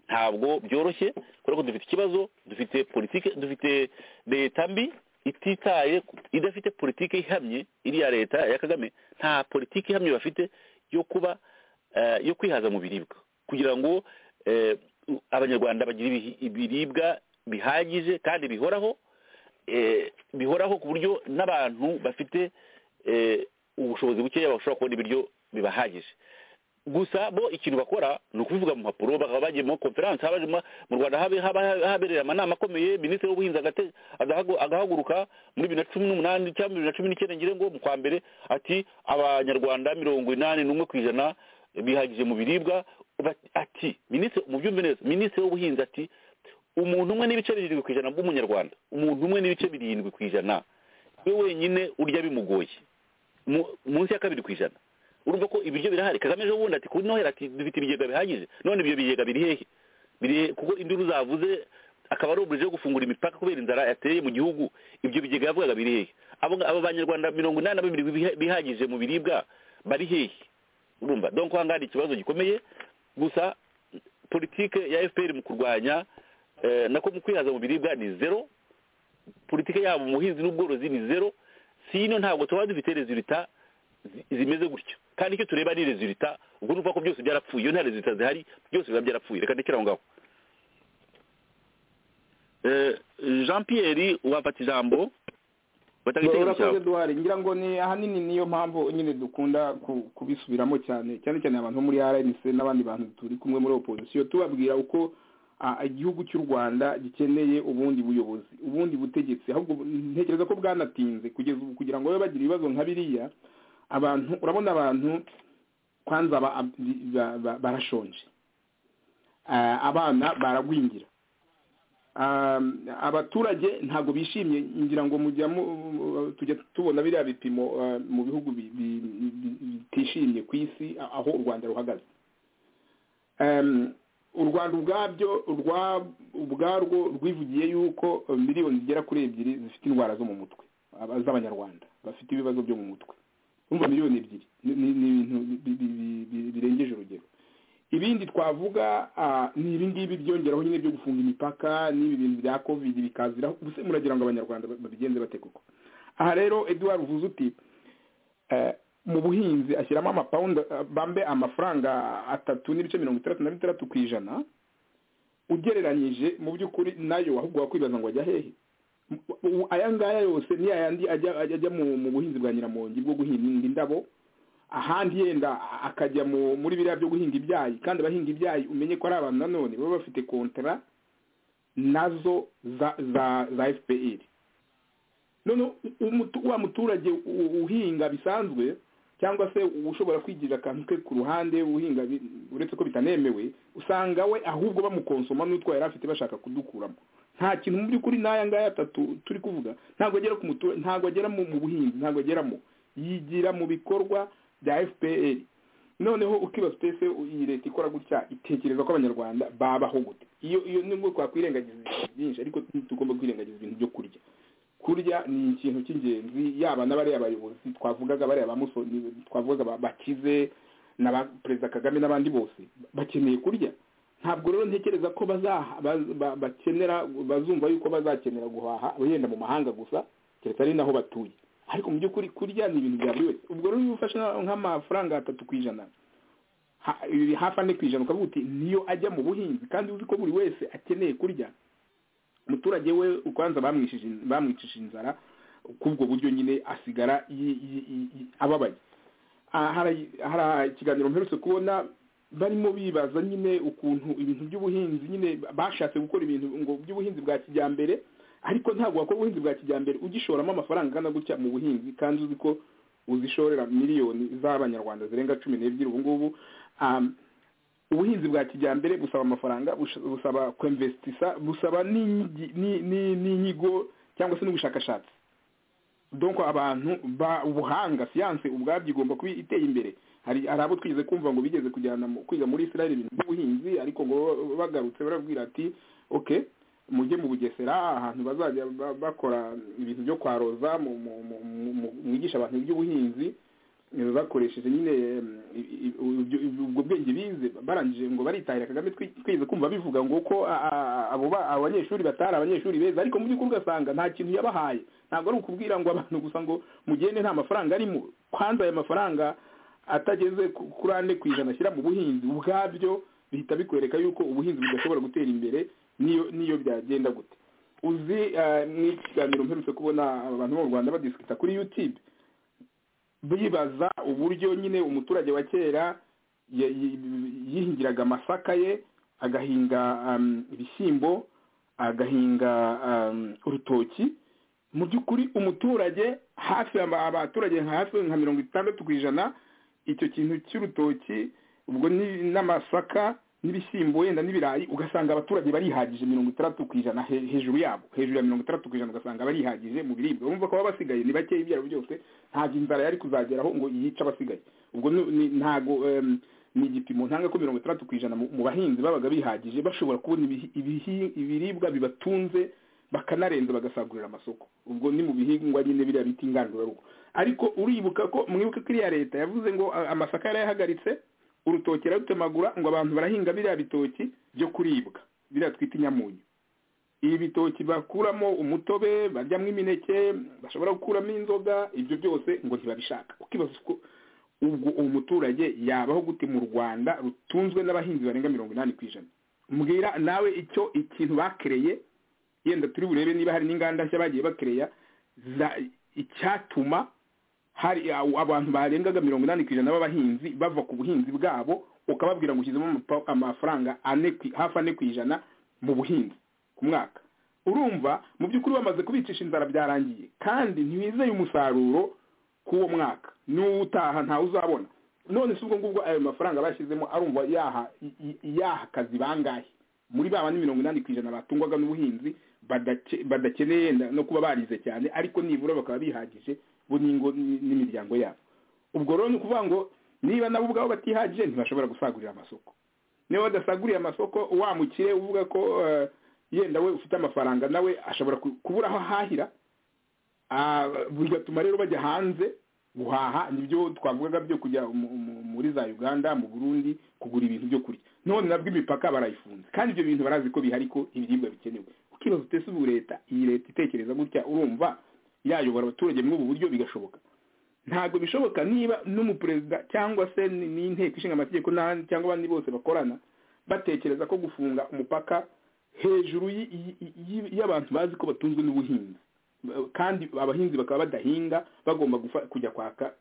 ntabwo byoroshye kubera ko dufite ikibazo dufite politike dufite leta mbi ititaye ku- idafite politike ihamye iriya leta ya kagame nta politike ihamye bafite yo kuba eh, yo kwihaza mu biribwa kugira ngo eh, u- abanyarwanda bagire ibihi- ibiribwa bihagije kandi bihoraho eh, bihoraho ku buryo n'abantu bafite eh, ubushobozi bukeya bashobora kubona ibiryo bibahagije gusa bo ikintu bakora ni ukubivuga mu mpapuro bakaba bagiye muri konferanse haba hajemo- mu rwanda habe- haba habereye amanama akomeye minisitiri w'ubuhinzi agate- agahagu- agahaguruka muri bibiri na cumi n'umunani cyangwa bibiri na cumi n'icyenda ngire ngo mu kwa mbere ati abanyarwanda mirongo inani n'umwe ku ijana bihagije mu biribwa Bat- ati minisitiri mubyumve neza minisitiri w'ubuhinzi ati umuntu umwe n'ibice birindwi ku ijana bw'umunyarwanda umuntu umwe n'ibice birindwi ku ijana we wenyine urya bimugoye Mu- munsi ya kabiri ku ijana urumva ko ibiryo birahari kagame ejo bundi ati kuri noheli ati dufite ibigega bihagije none ibyo bigega biri hehe biri he- kuko induru zavuze akaba ari uburyo bwo gufungura imipaka kubera inzara yateye mu gihugu ibyo bigega yavugaga biri hehe abo abo banyarwanda mirongo inani na babiri biha- bihagije mu biribwa bari hehe urumva donc ahangaha ni ikibazo gikomeye gusa politike ya fpr mu kurwanya eh, nako mu kwihaza mu biribwa ni zero politike yabo mu buhinzi n'ubworozi ni zero sino ntabwo tuba dufite resulita zi- zimeze gutyo kandi icyo tureba ni resulita ubwo nuvuga ko byose byarapfuye iyo nta resulita zihari byose biba byarapfuye reka ndekere aho ngaho Eh, jean pierre wafata ijambo batanga igitekerezo urakoze cyawe duhari ngira ngo ni ahanini niyo mpamvu nyine dukunda ku- kubisubiramo cyane cyane cyane abantu bo muri rnc n'abandi bantu turi kumwe muri opozisiyo tubabwira uko ah, igihugu cy'u rwanda gikeneye ubundi buyobozi ubundi butegetsi ahubwo ntekereza ko bwanatinze kugeza ubu kugira ngo babe bagira ibibazo nka biriya abantu urabona abantu kwanza ba- ba- ba- barashonje Ah, abana baragwingira Um, abaturage ntabwo bishimye ngira ngo mujya mu- tujya tubona biriya bipimo uh, mu bihugu bi- bi- bi- bitishimye ku isi a- aho u rwanda ruhagaze Um, u rwanda ubwabyo urwa- ubwarwo rwivugiye yuko uh, miliyoni zigera kuri ebyiri zifite indwara zo mu mutwe aba- z'abanyarwanda bafite ibibazo byo mu mutwe urumva miliyoni ebyiri ni ni- ni ibintu bi- bi- bi- bi- birengeje urugero twavuga ah, ni ibi ngibi byongeraho nyine byo gufunga imipaka n'ibi bintu bya covid bikaziraho ubuse muragira ngo abanyarwanda babigenze bate koko aha rero eduard uvuze uti eh, mu buhinzi ashyiramo amapawundi eh, bambe amafaranga atatu n'ibice mirongo itandatu na bitandatu ku ijana ugereranyije mu by'ukuri nayo ahubwo wakwibaza ngo ajya hehe Ubu aya ngaya yose ni ayandi ajya ajya ajya mu mu buhinzi bwa nyiramongi bwo guhinga indabo ahandi yenda akajya mu muri biriya byo guhinga ibyayi kandi abahinga ibyayi umenye ko ari abantu nanone baba bafite kontara nazo za za za fpr none umutu- wa muturage u- uhinga bisanzwe cyangwa se ushobora kwigirira akantu ke ku ruhande uhinga bi- uretse ko bitanemewe usanga we ahubwo bamukonsoma n'utwo yari afite bashaka kudukuramo nta kintu mu by'ukuri n'aya ngaya atatu turi kuvuga ntabwo agera ku muturage ntabwo agera mu mu buhinzi ntabwo ageramo yigira mu bikorwa bya fpr noneho ukibaza uti ese iyi leta ikora gutya itekereza ko abanyarwanda babaho gute iyo iyo nubwo twakwirengagiza ibintu byinshi ariko tugomba kwirengagiza ibintu byo kurya kurya ni ikintu cy'ingenzi yaba n'abariya bayobozi twavugaga bariya ba musoni twavugaga ba- bakize na ba perezida kagame n'abandi bose bakeneye kurya ntabwo rero ntekereza ko bazaha- baz- ba- bakenera bazumva yuko bazakenera guhaha wenda mu mahanga gusa keretse ari naho batuye ariko mu by'ukuri kurya ni ibintu bya buri wese ubwo rero iyo ufashe nka- nk'amafaranga atatu ku ijana ha- ibi hafi ane ku ijana ukavuga uti niyo ajya mu buhinzi kandi uzi ko buri wese akeneye kurya umuturage we ubanza bamwishije bamwicishije inzara kubwo buryo nyine asigara yi- yi- yi- yi- ababaye Ah, hari hari ikiganiro mperutse kubona barimo bibaza nyine ukuntu ibintu by'ubuhinzi nyine bashatse gukora ibintu ngo by'ubuhinzi bwa kijyambere ariko ntabwo wakora ubuhinzi bwa kijyambere ugishoramo amafaranga angana gutya mu buhinzi kandi uzi ko uzishorera miliyoni z'abanyarwanda zirenga cumi n'ebyiri ubu ngubu um, ubuhinzi bwa kijyambere busaba amafaranga bush- busaba kwemvesitisa busaba n'ingi- ni- ni- n'inyigo cyangwa se n'ubushakashatsi donc abantu ba ubuhanga siyanse ubwabyo igomba kuba iteye imbere hari hari abo twigeze kumva ngo bigeze kujyana mu- kwiga muri israel ibintu by'ubuhinzi ariko ngo ba- bagarutse barabwira ati okay mujye mu bugesera ahantu bazajya ba- bakora ibintu byo kwaroza mu- mu- mu- mu- mu- mwigisha abantu iby'ubuhinzi eh, bakoresheje nyine em, i- i- ubyo- ubwo bwenge bize barangije ngo baritahira kagame twi- twigeze kumva bivuga ngo ko a- a- abo ba- abo banyeshuri batari abanyeshuri beza ariko mu by'ukuri ugasanga nta kintu yabahaye ntabwo ari ukubwira ngo abantu gusa ngo mugende nta mafaranga arimo kwanza ayo mafaranga atageze ku- kuri ane ku ijana ashyira mu buhinzi ubwabyo bihita bikwereka yuko ubuhinzi budashobora gutera imbere n'iyo n'iyo byagenda gute uzi eh, mu ikiganiro mperutse kubona abantu bo mu rwanda badisikita kuri youtube bibaza uburyo nyine umuturage wa kera ya- yi- yihingiraga amasaka ye agahinga um, ibishyimbo agahinga um, urutoki mu by'ukuri umuturage hafi aba- abaturage nka hafi nka mirongo itandatu ku ijana icyo kintu cy'urutoki ubwo ni- n'amasaka n'ibishyimbo wenda n'ibirayi ugasanga abaturage barihagije mirongo itandatu ku ijana he- hejuru yabo hejuru ya mirongo itandatu ku ijana ugasanga barihagije mu biribwa bumva ko baba basigaye ni bakeya ibyaro byose ntabwo inzara yari kuzageraho ngo yice abasigaye ubwo ni- ni- ntago em, ni igipimo ntanga ko mirongo itandatu ku ijana mu mu bahinzi babaga bihagije bashobora kubona ibihi- ibihi- ibiribwa bibatunze bakanarenza bagasagurira amasoko ubwo ni mu bihingwa nyine biriya bita ingandurarugo ariko uribuka ko mwibuke ko iriya leta yavuze ngo a- amasaka yarayahagaritse urutoki yarutemagura ngo abantu barahinga biriya bitoki byo kuribwa biriya twita inyamunyu ibi bitoki bakuramo umutobe baryamo imineke bashobora gukuramo inzoga ibyo byose ngo ntibabishaka ukibaza uko ubwo uwo muturage yabaho gute mu rwanda rutunzwe n'abahinzi barenga mirongo inani ku ijana mbwira nawe icyo ikintu bakereye yenda turi burebe niba hari n'inganda nshya bagiye bakereya za- icyatuma hari aw- abantu barengaga mirongo inani ku ijana b'abahinzi bava ku buhinzi bwabo ukababwira ngo ushyizemo amapa- amafaranga ane ku- hafi ane ku ijana mu buhinzi ku mwaka urumva mu by'ukuri bamaze kubicisha inzara byarangiye kandi ntiwizeye umusaruro k'uwo mwaka n'utaha ntawe uzabona none si ubwo ngubwo ayo mafaranga bashyizemo arumva yaha i- i- yaha akazi bangahe muri ba bandi mirongo inani ku ijana batungwaga n'ubuhinzi badake- badakeneye na- no kuba barize cyane ariko nibura bakaba bihagije bo n'ingo n- n'imiryango yabo ubwo rero ni ukuvuga ngo niba nabo ubwabo batihagije ntibashobora gusagurira amasoko niba badasaguriye amasoko wa mukire uvuga ko eh, yenda we ufite amafaranga nawe ashobora ku- kubura aho ahahira Ah, bigatuma rero bajya hanze guhaha nibyo twavugaga byo kujya mu- mu- muri za uganda mu burundi kugura ibintu byo kurya none nabwo imipaka barayifunze kandi ibyo bintu barazi ko bihari ko ibiribwa bikenewe ukibaza utese ubu leta iyi leta itekereza gutya urumva yayobora abaturage muri ubu buryo bigashoboka ntabwo bishoboka niba n'umuperezida cyangwa se ni- n'inteko ishinga amategeko n'ahandi cyangwa abandi bose bakorana batekereza ko gufunga umupaka hejuru y- y- y- y'abantu bazi ko batunzwe n'ubuhinzi Ba- kandi abahinzi bakaba badahinga bagomba gufa- kujya kwaka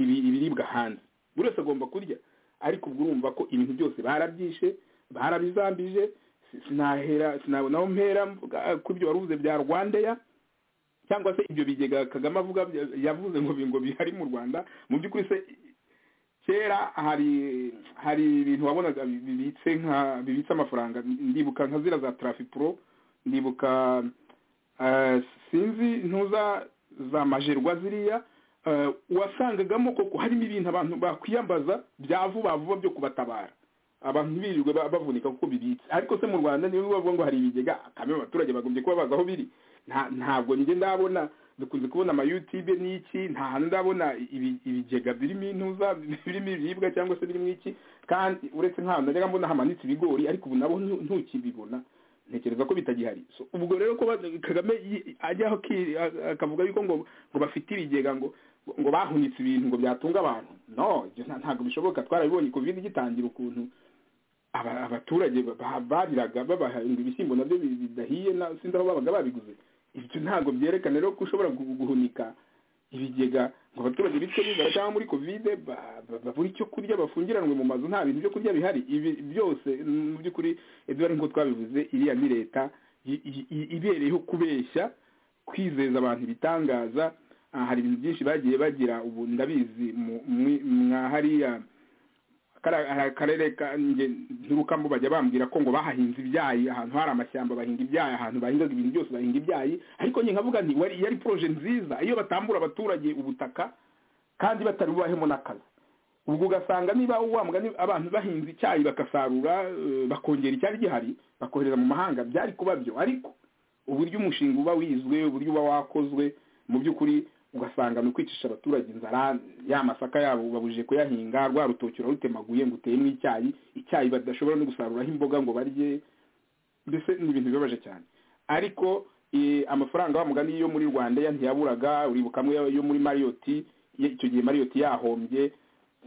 ibi- ibiribwa hanze buri wese agomba kurya ariko ubwo urumva ko ibintu byose barabyishe barabizambije si- sinahera sinabona aho mpera mvuga, eh, ku byo waruvuze bya rwandeya cyangwa se ibyo bigega kagame avuga bya- yavuze ngo bi- ngo bihari mu rwanda mu by'ukuri se kera hari hari ibintu wabonaga bi- bibitse nka bibitse amafaranga ndibuka nka zira za traffic pro ndibuka eh, sinzi ntuza za majerwa ziriya eh, wasangagamo koko harimo ibintu abantu bakwiyambaza bya vuba vuba byo kubatabara abantu ntibirirwe ba- bavunika kuko bibitse ariko se mu rwanda niba bavuga ngo hari ibigega kamwe abaturage bagombye kuba bazi aho biri nta- ntabwo njye ndabona dukunze kubona amayutube n'iki nta hantu ndabona ibi- ibigega birimo intuza birimo ibiribwa cyangwa se birimo iki kandi uretse nk'ahantu najyaga mbona hamanitse ibigori ariko ubu nabo ntu- ntukibibona ntekereza ko bitagihari So, ubwo rero ko ba- kagame yi- ajyaho ki- a- akavuga yuko ngo ngo bafite ibigega ngo ngo bahunitse ibintu ngo byatunga abantu no ibyo nta- ntabwo bishoboka twarabibonye covid igitangira ukuntu aba- abaturage ba- ba- bariraga babahinga ibishyimbo nabyo bi- bidahiye na- sinzi aho babaga babiguze ibyo ntabwo byerekana rero ko ushobora gu- guhunika ibigega ngo abaturage bitwe n'inzara cyangwa muri kovide ba- ba- babura icyo kurya bafungiranwe mu mazu nta bintu byo kurya bihari ibi byose mm, mu by'ukuri eduard nk'uko twabivuze iriya ni leta i- i- i- ibereyeho kubeshya kwizeza abantu ibitangaza Ah, hari ibintu byinshi bagiye bagira ubu ndabizi mu- mwi- mwa hariya kara- hari akarere ka- nge- ntirukamo bajya bambwira ko ngo bahahinze ibyayi ahantu hari amashyamba bahinga ibyayi ahantu bahingaga ibintu byose bahinga ibyayi ariko njye nkavuga nti wari yari poroje nziza iyo batambura abaturage ubutaka kandi batari bubahemo n'akazi ubwo ugasanga niba wa mugani abantu bahinze icyayi bakasarura eh, bakongera icyari gihari bakohereza mu mahanga byari kuba byo ariko uburyo umushinga uba wizwe uburyo uba wakozwe mu by'ukuri ugasanga ni ukwicisha abaturage inzara ya masaka yabo babujije kuyahinga rwa rutoki urarutemaguye ngo uteyemo icyayi icyayi badashobora no gusaruraho imboga ngo barye mbese ni ibintu bibabaje cyane ariko eh, amafaranga wa mugani yo muri rwanda ya ntiyaburaga uribuka amwe yo muri mariyoti icyo gihe mariyoti yahombye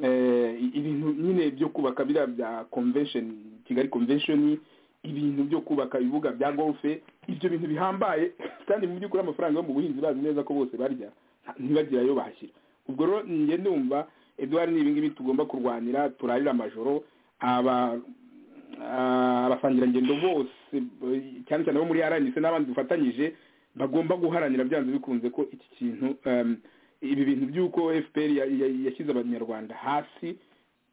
eh, ibintu nyine byo kubaka biriya bya convention kigali convention ibintu byo kubaka ibibuga bya golfe ibyo bintu bihambaye kandi mu by'ukuri amafaranga yo mu buhinzi bazi neza ko bose barya nta- ntibagire ayo bashyira ubwo rero njye ndumva eduard ni ibingibi tugomba kurwanira turarira amajoro aba ah, abasangirangendo bose b- cyane cyane abo muri rnc n'abandi dufatanyije bagomba guharanira byanze bikunze ko iki kintu em, ibi bintu by'uko fpr ya- ya- yashyize abanyarwanda hasi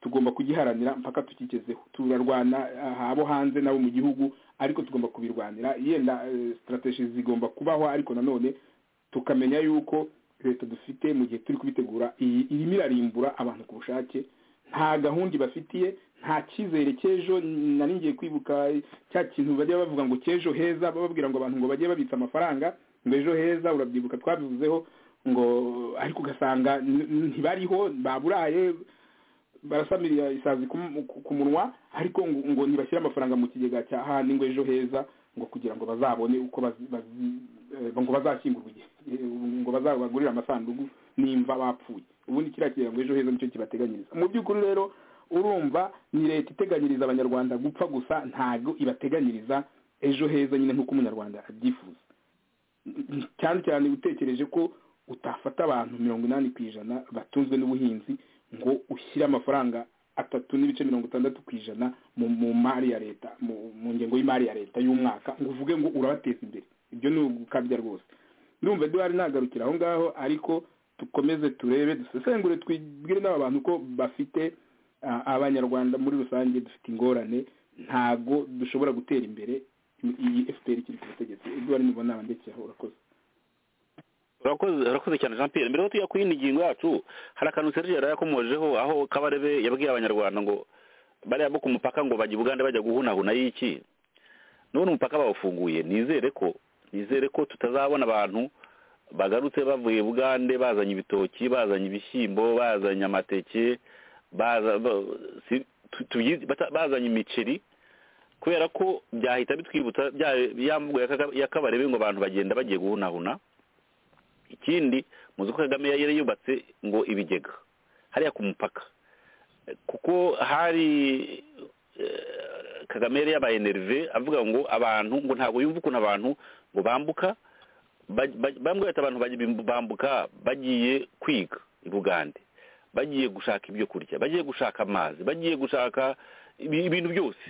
tugomba kugiharanira mpaka tukigezeho turarwana ah, abo hanze n'abo mu gihugu ariko tugomba kubirwanira yenda sitarateji zigomba kubaho ariko nanone tukamenya yuko leta dufite mu gihe turi kubitegura iyi irimo irarimbura abantu ku bushake nta gahunda ibafitiye nta cyizere cy'ejo nari ngiye kwibuka cya kintu bajya bavuga ngo cy'ejo heza bababwira ngo abantu ngo bajye babitsa amafaranga ngo ejo heza urabyibuka twabivuzeho ngo ariko ugasanga n- n- ntibariho baburaye barasamiriya isazi ku ku- ku munwa ariko ngo ngo ntibashyire amafaranga mu kigega cya handi ngo ejo heza ngo kugira ngo bazabone uko bazi- bazi- eh, ngo bazashyingurwe igihe eh, ngo bazabagurire amasanduku nimva bapfuye ubundi kiriya kigega ngo ejo heza nicyo kibateganyiriza mu by'ukuri rero urumva ni leta iteganyiriza abanyarwanda gupfa gusa ntabwo ibateganyiriza ejo heza nyine nk'uko umunyarwanda abyifuza cyane cyane utekereje ko utafata abantu mirongo inani ku ijana batunzwe n'ubuhinzi ngo ushyire amafaranga atatu n'ibice mirongo itandatu ku ijana mu mu mari ya leta mu mu ngengo y'imari ya leta y'umwaka ngo uvuge ngo urabateza imbere ibyo ni ugukabya rwose ndumva duhari nagarukira aho ngaho ariko dukomeze turebe dusesengure twibwire n'aba bantu ko bafite ah, abanyarwanda muri rusange dufite ingorane ntabwo dushobora gutera imbere iyi fpr ikiri ku butegetsi eduard nibona abandekeho urakoze urakoze urakoze cyane jean pierre mbere yo tujya kuri iyi ngingo yacu hari akantu serge yari yakomojeho aho kabarebe yabwiye abanyarwanda ngo bariya bo ku mupaka ngo bajya ubugande bajya guhunahuna y'iki none umupaka bawufunguye nizere ko nizere ko tutazabona abantu bagarutse bavuye bugande bazanye ibitoki bazanye ibishyimbo bazanye amateke baza ba- si- tu- tuyizi- bata- bazanye imiceri kubera ko byahita bitwibutsa bya- ya mvugo ya Kaga- ya kabarebe ngo abantu bagenda bagiye guhunahuna ikindi muzi ko kagame yari yubatse ngo ibigega hariya ku mupaka kuko hari eh, kagame yari yabaye nerve avuga ngo abantu ngo ntabwo yumva ukuntu abantu ngo bambuka baj- baj- bambwe ati abantu baj- bambuka bagiye kwiga i bugande bagiye gushaka ibyo kurya bagiye gushaka amazi bagiye gushaka ibi- ibintu byose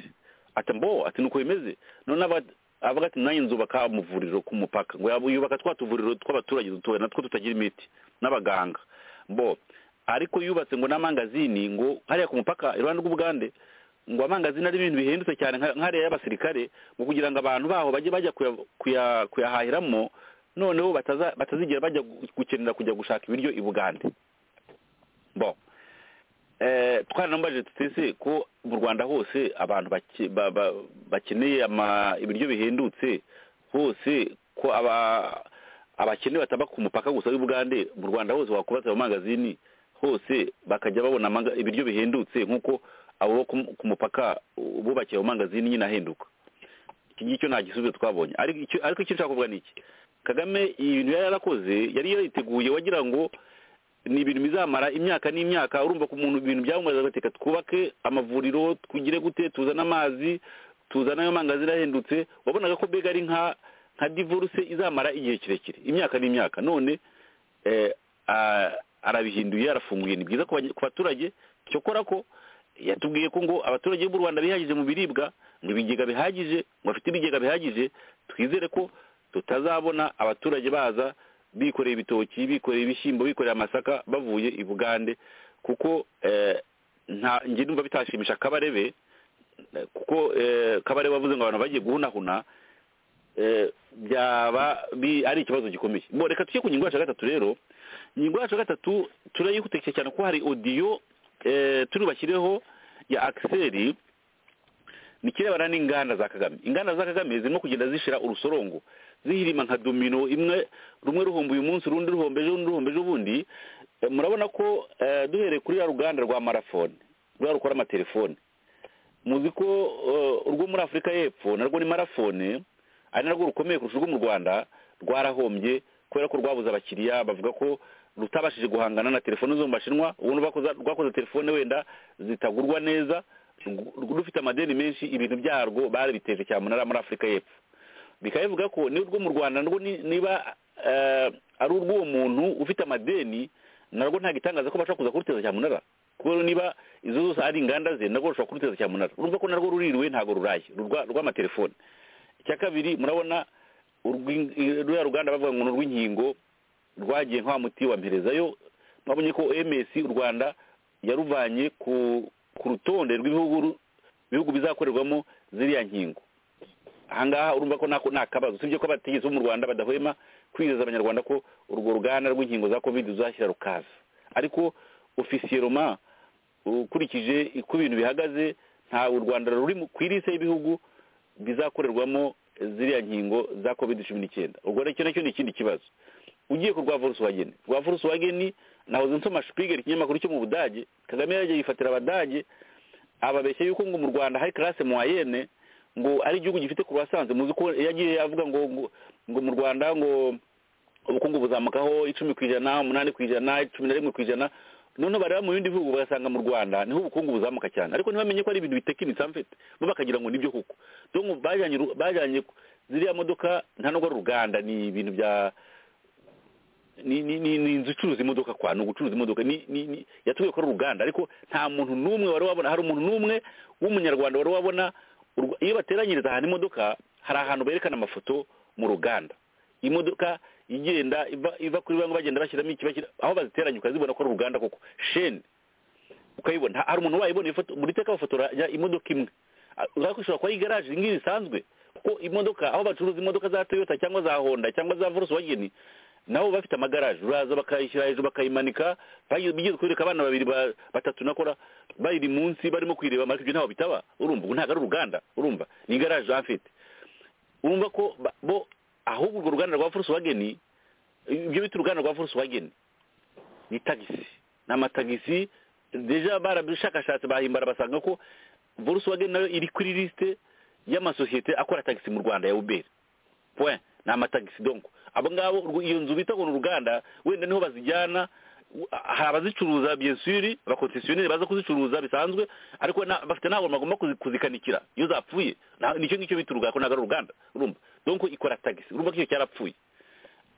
ati mbo ati nuko bimeze none aba- avuga ati nanjye nzubaka amavuriro ku mupaka ngo yaba- yubaka twa tuvuriro tw'abaturage dutoya natwo tutagira imiti n'abaganga mbo ariko yubatse ngo n'amangazini ngo hariya ku mupaka iruhande rw'ubugande ngo amangazini ari ibintu bihendutse cyane nka- nk'ariya y'abasirikare ngo kugira ngo abantu baho bajye bajya kuya- kuya- kuyahahiramo noneho bataza- batazigera bajya gu- gukenera kujya gushaka ibiryo i bugande bon eh twaranambaje tutese ko mu Rwanda hose abantu bake- ba- ba- bakeneye ama ibiryo bihendutse hose ko aba abakene bataba ku mupaka gusa w'Ubugande mu Rwanda hose wakubatse mu magazini hose bakajya babona amanga- ibiryo bihendutse nkuko abo bo ku- ku mupaka bubakiye mu magazini nyine ahenduka iki ngicyo nta gisubizo twabonye ariko icyo ariko icyo nshaka kuvuga ni iki kagame ibintu yari yarakoze yari yariteguye wagira ngo ni ibintu bizamara imyaka n'imyaka urumva ko umuntu ibintu byamumariza gateka twubake amavuriro twigire gute tuzane amazi tuzane ayo mangazini ahendutse wabonaga ko mbega ari nka nka divorce izamara igihe kirekire imyaka n'imyaka none eh, a- arabihinduye arafunguye ni byiza ku banye- ku baturage cyokora ko yatubwiye ko ngo abaturage b'u rwanda bihagije mu biribwa ngo ibigega bihagije ngo bafite ibigega bihagije twizere ko tutazabona abaturage baza bikoreye ibitoki bikoreye ibishyimbo bikoreye amasaka bavuye i bugande kuko eh, nta njye numva bitashimisha kabarebe eh, kuko eh, kabarebe wavuze ngo abantu bagiye guhunahuna eh, byaba bi- ari ikibazo gikomeye bo reka tujye ku ngingo yacu ya gatatu rero ingingo yacu ya gatatu turayihutekeye cyane kuko hari odiyo eh, turi bashyireho ya akiseri ni ikirebana n'inganda za kagame inganda za kagame zirimo kugenda zishira urusorongo zihirima nka domino imwe rumwe ruhomba uyu munsi urundi ruhomba ejo urundi ruhomba ejo bundi Eh, murabona ko eh, duhereye kuri ya ruganda rwa marafone rwa rukora amatelefone muzi ko eh, urwo muri afurika y'epfo narwo ni marafone ari narwo rukomeye kurusha urwo mu rwanda rwarahombye kubera ko rwabuze abakiriya bavuga ko rutabashije guhangana na telefone zo mu bashinwa ubundi bakoza- rwakoze telefone wenda zitagurwa neza rw- rufite amadeni menshi ibintu byarwo barabiteje cyamunara muri afurika y'epfo bikaba bivuga ko n'urwo mu rwanda narwo ni- niba eh, ari urw'uwo muntu ufite amadeni narwo ntabwo itangaza ko bashobora kuza kuruteza cyamunara kuko niba izo zose ari inganda ze narwo rushobora kuruteza cyamunara urumva ko narwo ruririwe ntabwo ruraye urwa- rw'amatelefone icya kabiri murabona urw'in- i- ruriya ruganda bavuga ngo ni urw'inkingo rwagiye nka wa muti wa mperezayo mwabonye ko ms u rwanda yaruvanye ku ku rutonde rw'ibihugu ru- bihugu bizakorerwamo ziriya nkingo ahangaha urumva ko nako nta kabazo usibye ko abategetsi bo mu rwanda badahwema kwizeza abanyarwanda ko urwo ruganda rw'inkingo za covid ruzashyira rukaza ariko ofisiyeroma ukurikije uko ibintu bihagaze ntabwo u rwanda ruri mu- ku irise y'ibihugu bizakorerwamo ziriya nkingo za covid cumi n'icyenda ubwo nacyo nacyo ni ikindi kibazo ugiye ku rwa volkswagen rwa volkswagen nahoze nsoma spiegel ikinyamakuru cyo mu budage kagame yajya yifatira abadage ababeshya yuko ngo mu rwanda hari classe moyenne ngo ari igihugu gifite croissance muzi ko yagiye avuga ngo ngo- ngo mu rwanda ngo ubukungu buzamukaho icumi ku ijana umunani ku ijana cumi na rimwe ku ijana noneho bareba mu bindi bihugu bagasanga mu rwanda niho ubukungu buzamuka cyane ariko ntibamenye ko ari ibintu bitekinitse amfete bo bakagira ngo nibyo koko donc bajyanye ru- bajyanye ku- ziriya modoka nta nubwo ari uruganda ni ibintu bya ni ni ni ni inzu icuruza imodoka kwa ni ugucuruza imodoka ni ni ni yatuye kuri uruganda ariko nta muntu n'umwe wari wabona hari umuntu n'umwe w'umunyarwanda wari wabona urwa- iyo bateranyiriza ahantu imodoka hari ahantu berekana amafoto mu ruganda imodoka igenda iva iva kuri bamwe bagenda bashyiramo iki bashyira aho baziteranya ukazibona ko ari uruganda koko sheni ukayibona hari umuntu wayibona ifoto buri teka bafotora ya imodoka imwe Ah, urabona ko ishobora kuba ari igaraje iyi ngiyi isanzwe kuko imodoka aho bacuruza imodoka za toyota cyangwa za honda cyangwa za volkswagen nabo bafite amagaraje uraza bakayishyira hejuru bakayimanika bagi- bigeze kwereka abana babiri ba- batatu nakora bayiri munsi barimo kwireba ariko ibyo ntaho bitaba urumva ubu ntabwo ari uruganda urumva ni igaraje afite urumva ko ba- bo ahubwo urwo ruganda rwa volkswagen ibyo bita uruganda rwa volkswagen ni tagisi ni amatagisi deja barabishakashatse bahimbara basanga ko volkswagen nayo iri kuri lisite y'amasosiyete akora tagisi mu rwanda ya uberi point ni amatagisi donko abo ngabo urwo- iyo nzu bita ngo ni uruganda wenda niho bazijyana u- hari abazicuruza byesuri abakonsesioneri baza kuzicuruza bisanzwe ariko na- bafite ntabwo bagomba kuzi- kuzikanikira iyo zapfuye na- nicyo ngicyo bita uruganda ko ntabwo ari uruganda urumva donko ikora tagisi urumva ko iyo cyarapfuye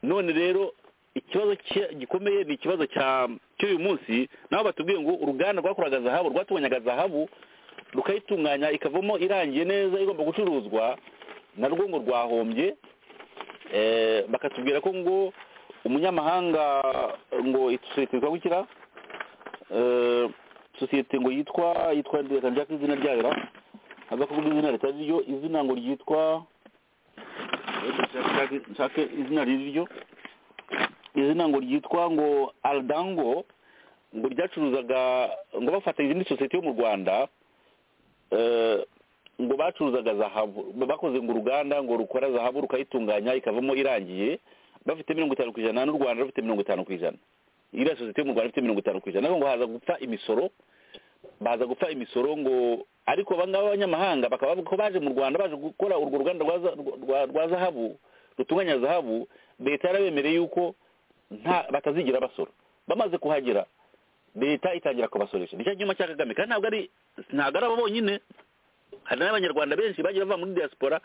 none rero ikibazo ki- gikomeye ni ikibazo cya cy'uyu munsi nabo batubwiye ngo uruganda rwakoraga zahabu rwatunganyaga zahabu rukayitunganya ikavamo irangiye neza igomba gucuruzwa narwo ngo rwahombye eh, bakatubwira ko ngo umunyamahanga ngo isosiyete yitwa gukira eh, sosiyete ngo yitwa yitwa reka njya ku izina ryayo ra aza kuvuga izina ritari ryo izina ngo ryitwa reka nshake- nshake izina riri ryo izina ngo ryitwa ngo aldango ngo ryacuruzaga ngo bafata izindi sosiyete yo mu rwanda eh, ngo bacuruzaga zahabu bakoze ngo uruganda ngo rukora zahabu rukayitunganya ikavamo irangiye bafite mirongo itanu ku ijana n'u rwanda rufite mirongo itanu ku ijana iriya sosiyete yo mu rwanda ifite mirongo itanu ku ijana ariko ngo haza gupfa imisoro baza gupfa imisoro ngo ariko abangaba b'abanyamahanga bakaba bavuga ko baje mu rwanda baje gukora urwo ruganda rwa za- rwa- rwa- rwa zahabu rutunganya zahabu leta yarabemereye yuko nta batazigira basora bamaze kuhagera leta itangira kubasoresha ni cya cyuma cya kagame kandi ntabwo ari ntabwo ari abo bonyine hari n'abanyarwanda benshi bagiye bava muri diaspora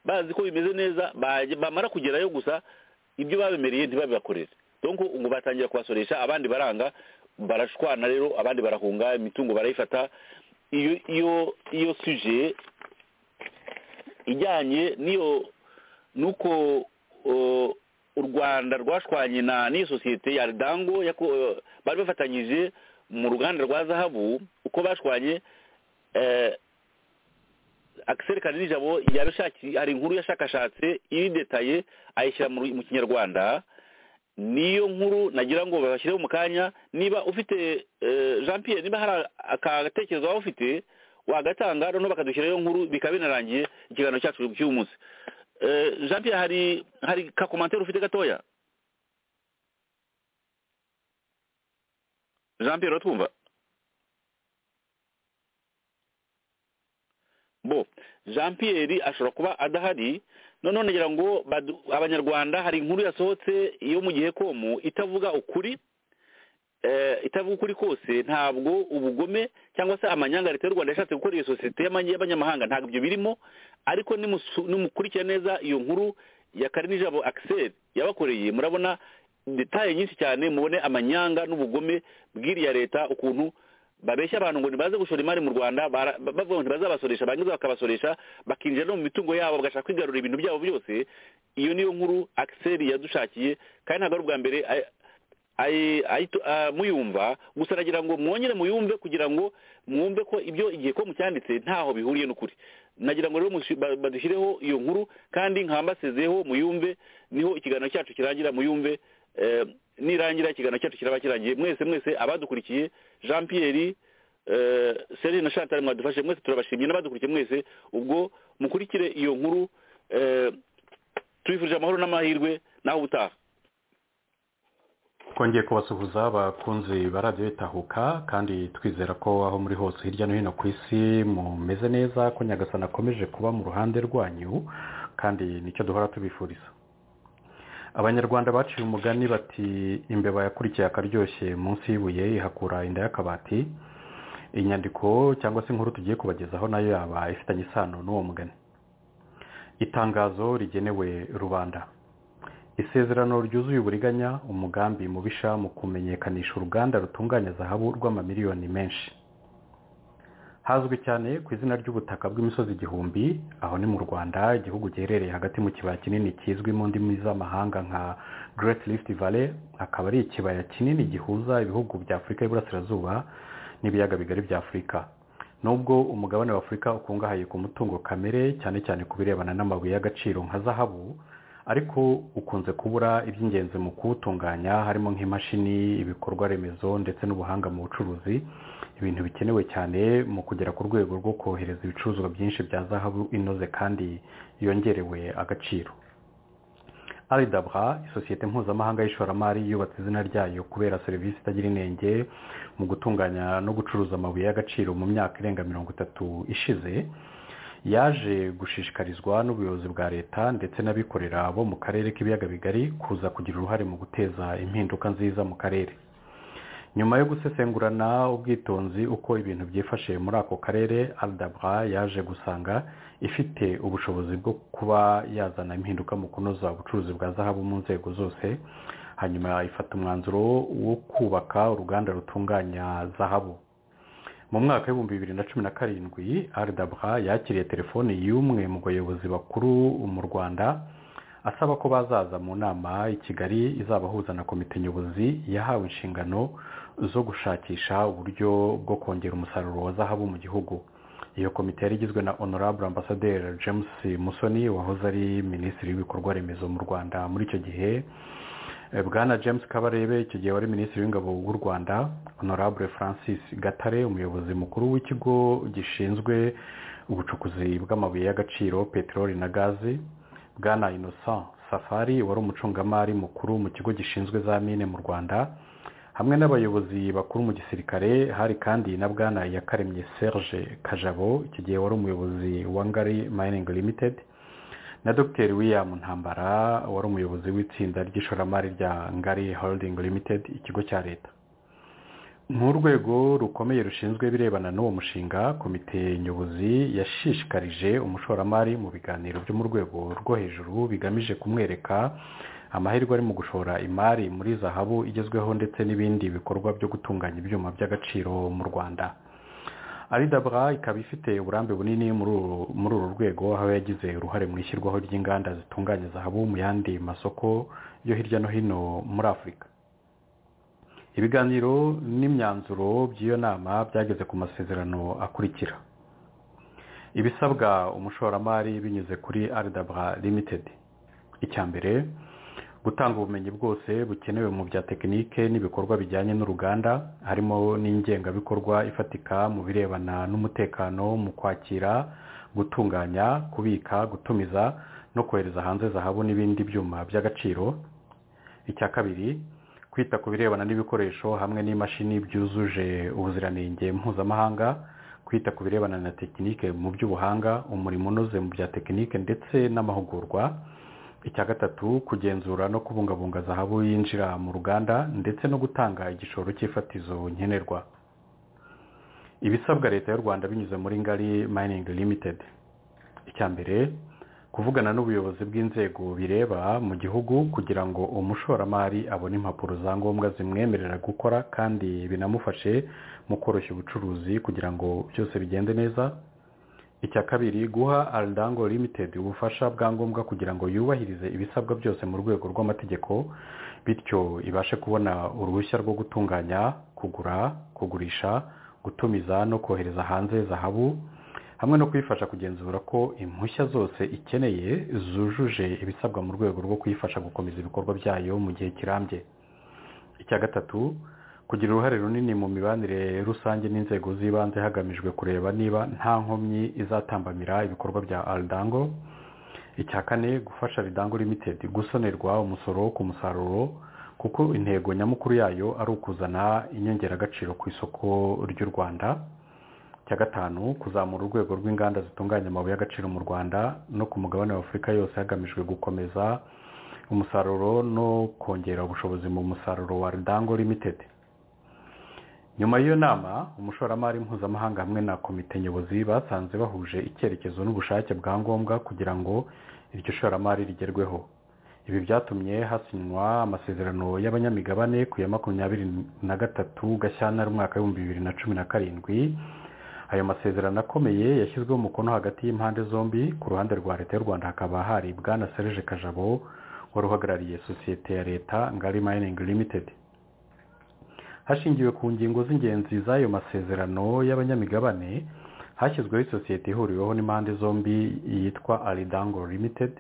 bazi ko bimeze neza baje- bamara kugerayo gusa ibyo babemereye ntibabibakorere donc ngo batangira kubasoresha abandi baranga barashwana rero abandi barahunga imitungo barayifata iyo iyo iyo suje ijyanye n'iyo nuko uh, u Rwanda rwashwanye na n'iyo sosiyete ya Ridango yako- bari bafatanyije mu ruganda rwa zahabu uko bashwanye eh, Axel Kanijabo yabishaki hari inkuru yashakashatse iri detaye ayishyira mu mu kinyarwanda niyo nkuru nagira ngo babashyireho mu kanya niba ufite eh, Jean Pierre niba hari agatekerezo waba ufite wagatanga noneho bakadushyiraho iyo nkuru bikaba binarangiye ikiganiro cyacu cy'uyu munsi Eh, Jean Pierre hari hari ka commentaire ufite gatoya Jean Pierre uratwumva bo jean pierre ashobora kuba adahari noneho nagira ngo badu- abanyarwanda hari inkuru yasohotse yo mu gihe komu itavuga ukuri eh, itavuga ukuri kose ntabwo ubugome cyangwa se amanyanga leta y'u rwanda yashatse gukora iyo sosiyete y'amanye- y'abanyamahanga ntabwo ibyo birimo ariko nimusu- nimukurikira neza iyo nkuru ya karinijabo akiseri yabakoreye murabona detaye nyinshi cyane mubone amanyanga n'ubugome bw'iriya leta ukuntu babeshya abantu ngo ntibaze gushora imari mu rwanda bara- ba- bavuga ngo ntibazabasoresha barangiza bakabasoresha bakinjira no mu mitungo yabo bagashaka kwigarurira ibintu byabo byose iyo niyo nkuru akiseri yadushakiye kandi ntabwo ari ubwa mbere ay- ay- ayitu- ah, muyumva gusa nagira ngo mwongere muyumve kugira ngo mwumve ko ibyo igihe ko mucyanditse ntaho bihuriye n'ukuri nagira ngo rero mushi- ba- badushyireho iyo nkuru kandi nkambasezeye muyumve niho ikiganiro cyacu kirangira muyumve eh, nirangira ikiganiro cyacu kiraba kirangiye mwese mwese abadukurikiye jean pierre eh, Celine na Chantal mwadufashe mwese turabashimye n'abadukurikiye mwese ubwo mukurikire iyo nkuru eh, tubifurije amahoro n'amahirwe naho ubutaha twongeye kubasuhuza bakunzi ba radiyo itahuka kandi twizera ko aho muri hose hirya no hino ku isi mumeze neza ko nyagasana akomeje kuba mu ruhande rwanyu kandi nicyo duhora tubifuriza abanyarwanda baciye umugani bati imbeba yakurikiye akaryoshye munsi y'ibuye ihakura inda y'akabati inyandiko cyangwa se inkuru tugiye kubagezaho nayo yaba ifitanye isano n'uwo mugani itangazo rigenewe rubanda isezerano ryuzuye uburiganya umugambi mubisha mu kumenyekanisha uruganda rutunganya zahabu rw'amamiliyoni menshi hazwi cyane ku izina ry'ubutaka bw'imisozi igihumbi aho ni mu rwanda igihugu giherereye hagati mu kibaya kinini kizwi mu ndimi z'amahanga nka great rift valley akaba ari ikibaya kinini gihuza ibihugu bya afurika y'iburasirazuba n'ibiyaga bigari bya afurika nubwo umugabane wa afurika ukungahaye ku mutungo kamere cyane cyane ku birebana n'amabuye y'agaciro nka zahabu ariko ukunze kubura iby'ingenzi mu kuwutunganya harimo nk'imashini ibikorwa remezo ndetse n'ubuhanga mu bucuruzi ibintu bikenewe cyane mu kugera ku rwego rwo kohereza ibicuruzwa byinshi bya zahabu inoze kandi yongerewe agaciro aridabwa isosiyete mpuzamahanga y'ishoramari yubatse izina ryayo kubera serivisi itagira inenge mu gutunganya no gucuruza amabuye y'agaciro mu myaka irenga mirongo itatu ishize yaje gushishikarizwa n'ubuyobozi bwa leta ndetse n'abikorera bo mu karere k'ibiyaga bigari kuza kugira uruhare mu guteza impinduka nziza mu karere nyuma yo gusesengurana ubwitonzi uko ibintu byifashe muri ako karere aldabra yaje gusanga ifite ubushobozi bwo kuba yazana impinduka mu kunoza ubucuruzi bwa zahabu mu nzego zose hanyuma ifata umwanzuro wo kubaka uruganda rutunganya zahabu mu mwaka w'ibihumbi bibiri na cumi na karindwi aridabwa yakiriye telefoni y'umwe mu bayobozi bakuru mu rwanda asaba ko bazaza mu nama i kigali izabahuza na komite nyobozi yahawe inshingano zo gushakisha uburyo bwo kongera umusaruro wa zahabu mu gihugu iyo komite yari igizwe na honorable ambasaderi james musoni wahoze ari minisitiri w'ibikorwa remezo mu rwanda muri icyo gihe bwana james kabarebe icyo gihe wari minisitiri w'ingabo w'u rwanda honorable francis gatare umuyobozi mukuru w'ikigo gishinzwe ubucukuzi bw'amabuye y'agaciro peteroli na gazi bwana innocent safari wari umucungamari mukuru mu kigo gishinzwe za mine mu rwanda hamwe n'abayobozi bakuru mu gisirikare hari kandi na bwana yakaremye serge kajabo icyo gihe wari umuyobozi wa ngari mining limited na dr william ntambara wari umuyobozi w'itsinda ry'ishoramari rya ngari holding limited ikigo cya leta nk'urwego rukomeye rushinzwe ibirebana n'uwo mushinga komite nyobozi yashishikarije umushoramari mu biganiro byo mu rwego rwo hejuru bigamije kumwereka amahirwe ari mu gushora imari muri zahabu igezweho ndetse n'ibindi bikorwa byo gutunganya ibyuma by'agaciro mu rwanda aridabwa ikaba ifite uburambe bunini muri uru rwego aho yagize uruhare mu ishyirwaho ry'inganda zitunganya zahabu mu yandi masoko yo hirya no hino muri afurika ibiganiro n'imyanzuro by'iyo nama byageze ku masezerano akurikira ibisabwa umushoramari binyuze kuri aridabwa limitedi icya mbere gutanga ubumenyi bwose bukenewe mu bya tekinike n'ibikorwa bijyanye n'uruganda harimo n'ingengabikorwa ifatika mu birebana n'umutekano mu kwakira gutunganya kubika gutumiza no kohereza hanze zahabu n'ibindi byuma by'agaciro icya kabiri kwita ku birebana n'ibikoresho hamwe n'imashini byujuje ubuziranenge mpuzamahanga kwita ku birebana na tekinike mu by'ubuhanga umurimo unoze mu bya tekinike ndetse n'amahugurwa icya gatatu kugenzura no kubungabunga zahabu yinjira mu ruganda ndetse no gutanga igishoro cy'ifatizo nkenerwa ibisabwa leta y'u rwanda binyuze muri ngari mining limited icya mbere kuvugana n'ubuyobozi bw'inzego bireba mu gihugu kugira ngo umushoramari abone impapuro za ngombwa zimwemerera gukora kandi binamufashe mu koroshya ubucuruzi kugira ngo byose bigende neza icya kabiri guha aridango limitedi ubufasha bwa ngombwa kugira ngo yubahirize ibisabwa byose mu rwego rw'amategeko bityo ibashe kubona uruhushya rwo gutunganya kugura kugurisha gutumiza no kohereza hanze zahabu hamwe no kuyifasha kugenzura ko impushya zose ikeneye zujuje ibisabwa mu rwego rwo kuyifasha gukomeza ibikorwa byayo mu gihe kirambye icya gatatu kugira uruhare runini mu mibanire rusange n'inzego z'ibanze hagamijwe kureba niba nta nkomyi izatambamira ibikorwa bya aridango icya kane gufasha aridango limitedi gusonerwa umusoro ku musaruro kuko intego nyamukuru yayo ari ukuzana inyongeragaciro ku isoko ry'u rwanda icya gatanu kuzamura urwego rw'inganda zitunganya amabuye y'agaciro mu rwanda no ku mugabane wa afurika yose hagamijwe gukomeza umusaruro no kongera ubushobozi mu musaruro wa aridango limitedi nyuma y'iyo nama umushoramari mpuzamahanga hamwe na komite nyobozi basanze bahuje icyerekezo n'ubushake bwa ngombwa kugira ngo iryo shoramari rigerweho ibi byatumye hasinywa amasezerano y'abanyamigabane ku ya makumyabiri na gatatu gashyantare umwaka w'ibihumbi bibiri na cumi na karindwi ayo masezerano akomeye yashyizweho umukono hagati y'impande zombi ku ruhande rwa leta y'u rwanda hakaba hari bwana serge kajabo wari uhagarariye sosiyete ya leta ngari mayiningi limitedi hashingiwe ku ngingo z'ingenzi z'ayo masezerano y'abanyamigabane hashyizweho isosiyete ihuriweho n'impande zombi yitwa aridango limited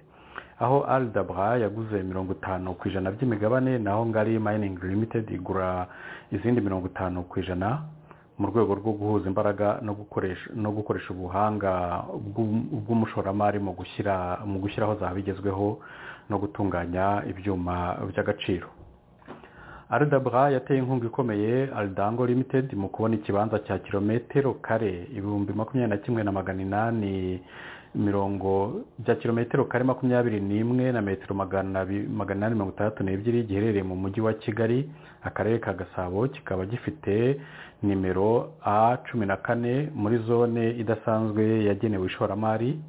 aho aridabra yaguze mirongo itanu ku ijana by'imigabane naho ngari mining limited igura izindi mirongo itanu ku ijana mu rwego rwo guhuza imbaraga no gukoresha no gukoresha ubuhanga bw'umushoramari mu gushyira mu gushyiraho zahabu igezweho no gutunganya ibyuma by'agaciro aridabura yateye inkunga ikomeye aridango limitedi mu kubona ikibanza cya kilometero kare ibihumbi makumyabiri na kimwe na magana inani mirongo bya kilometero kare makumyabiri n'imwe na metero magana inani mirongo itandatu n'ebyiri giherereye mu mujyi wa kigali akarere ka gasabo kikaba gifite nimero a cumi na kane muri zone idasanzwe yagenewe ishoramari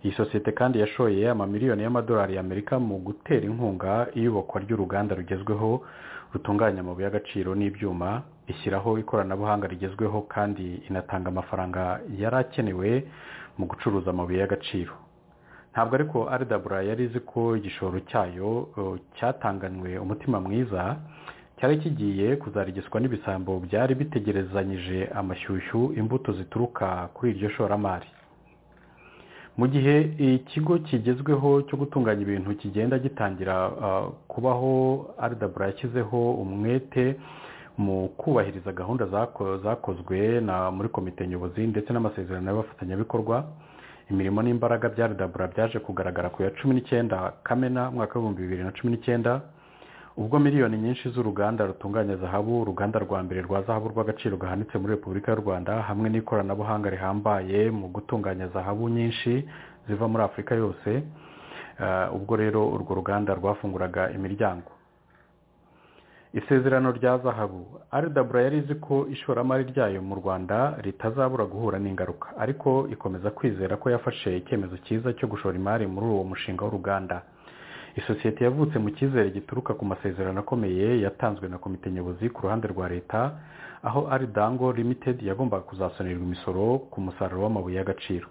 iyi sosiyete kandi yashoye amamiliyoni y'amadolari y'amerika mu gutera inkunga iyubakwa ry'uruganda rugezweho rutunganya amabuye y'agaciro n'ibyuma ishyiraho ikoranabuhanga rigezweho kandi inatanga amafaranga yari akenewe mu gucuruza amabuye y'agaciro ntabwo ariko aridabura yari izi ko igishoro cyayo cyatanganwe umutima mwiza cyari kigiye kuzarigiswa n'ibisambo byari bitegerezanyije amashyushyu imbuto zituruka kuri iryo shoramari mu gihe ikigo kigezweho cyo gutunganya ibintu kigenda gitangira kubaho aridabura yashyizeho umwete mu kubahiriza gahunda zakozwe muri komite nyobozi ndetse n'amasezerano y'abafatanyabikorwa imirimo n'imbaraga bya aridabura byaje kugaragara ku ya cumi n'icyenda kamena mwaka w'ibihumbi bibiri na cumi n'icyenda ubwo miliyoni nyinshi z'uruganda rutunganya zahabu uruganda rwa mbere rwa zahabu rw'agaciro gahanitse muri repubulika y'u rwanda hamwe n'ikoranabuhanga rihambaye mu gutunganya zahabu nyinshi ziva muri afurika yose ubwo rero urwo ruganda rwafunguraga imiryango isezerano rya zahabu aridabura yari izi ko ishoramari ryayo mu rwanda ritazabura guhura n'ingaruka ariko ikomeza kwizera ko yafashe icyemezo cyiza cyo gushora imari muri uwo mushinga w'uruganda isosiyete yavutse mu cyizere gituruka ku masezerano akomeye yatanzwe na komite nyobozi ku ruhande rwa leta aho aridango limitedi yagombaga kuzasonerwa imisoro ku musaruro w'amabuye y'agaciro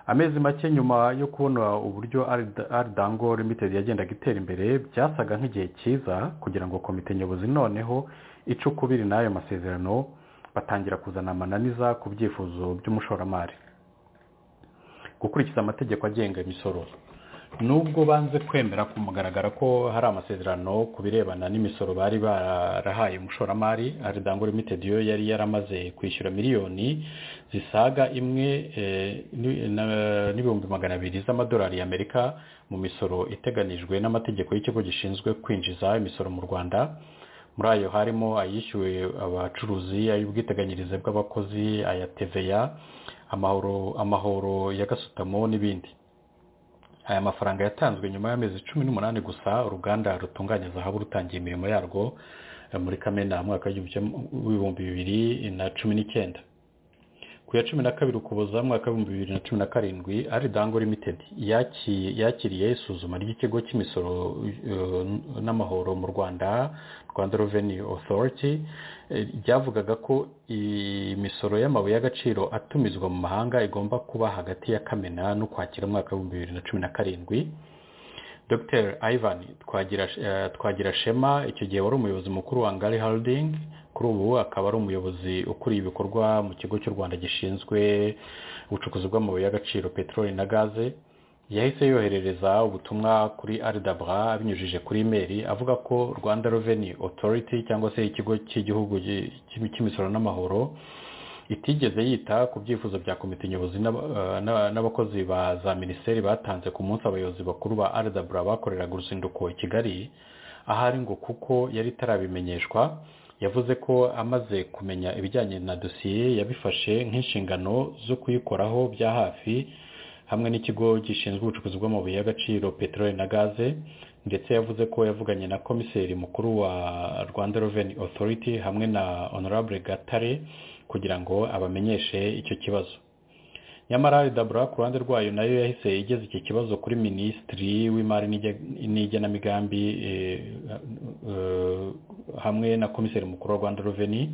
amezi make nyuma yo kubona uburyo aridango limitedi yagendaga itera imbere byasaga nk'igihe cyiza kugira ngo komite nyobozi noneho ice ukubiri n'ayo masezerano batangira kuzana amananiza ku byifuzo by'umushoramari gukurikiza amategeko agenga imisoro nubwo banze kwemera ku mugaragara ko hari amasezerano ku birebana n'imisoro bari barahaye umushoramari aridango limitedi yo yari yaramaze kwishyura miliyoni zisaga imwe n'ibihumbi magana abiri z'amadolari y'amerika mu misoro iteganijwe n'amategeko y'ikigo gishinzwe kwinjiza imisoro mu rwanda muri ayo harimo ayishyuwe abacuruzi ay'ubwiteganyirize bw'abakozi aya teveya amahoro ya gasutamo n'ibindi aya mafaranga yatanzwe nyuma y'amezi cumi n'umunani gusa uruganda rutunganya zahabu rutangiye imirimo yarwo muri kamena mwaka w'ibihumbi bibiri na cumi n'icyenda ku ya cumi na kabiri ukuboza mwaka w'ibihumbi bibiri na cumi na karindwi aridango limitedi yakiriye isuzuma ry'ikigo cy'imisoro n'amahoro mu rwanda rwanda reveni otoriti ryavugaga ko imisoro y'amabuye y'agaciro atumizwa mu mahanga igomba kuba hagati ya kamena n'ukwakira mwaka w'ibihumbi bibiri na cumi na karindwi dr ivan twagira shema icyo gihe wari umuyobozi mukuru wa ngari haridingi kuri ubu akaba ari umuyobozi ukuriye ibikorwa mu kigo cy'u rwanda gishinzwe ubucukuzi bw'amabuye y'agaciro peteroli na gaze yahise yoherereza ubutumwa kuri aridabura abinyujije kuri imeri avuga ko rwanda reveni otoriti cyangwa se ikigo cy'igihugu cy'imisoro n'amahoro itigeze yita ku byifuzo bya komite nyobozi n'abakozi ba za minisiteri batanze ku munsi abayobozi bakuru ba aridabura bakoreraga uruzinduko i kigali ahari ngo kuko yari itarabimenyeshwa yavuze ko amaze kumenya ibijyanye na dosiye yabifashe nk'inshingano zo kuyikoraho bya hafi hamwe n'ikigo gishinzwe ubucukuzi bw'amabuye y'agaciro peteroli na gaze ndetse yavuze ko yavuganye na komiseri mukuru wa rwanda reveni otoriti hamwe na honorable gatare kugira ngo abamenyeshe icyo kibazo nyamara ridabura ku ruhande rwayo nayo yahise igeze iki kibazo kuri minisitiri w'imari n'igenamigambi hamwe na komiseri mukuru wa rwanda reveni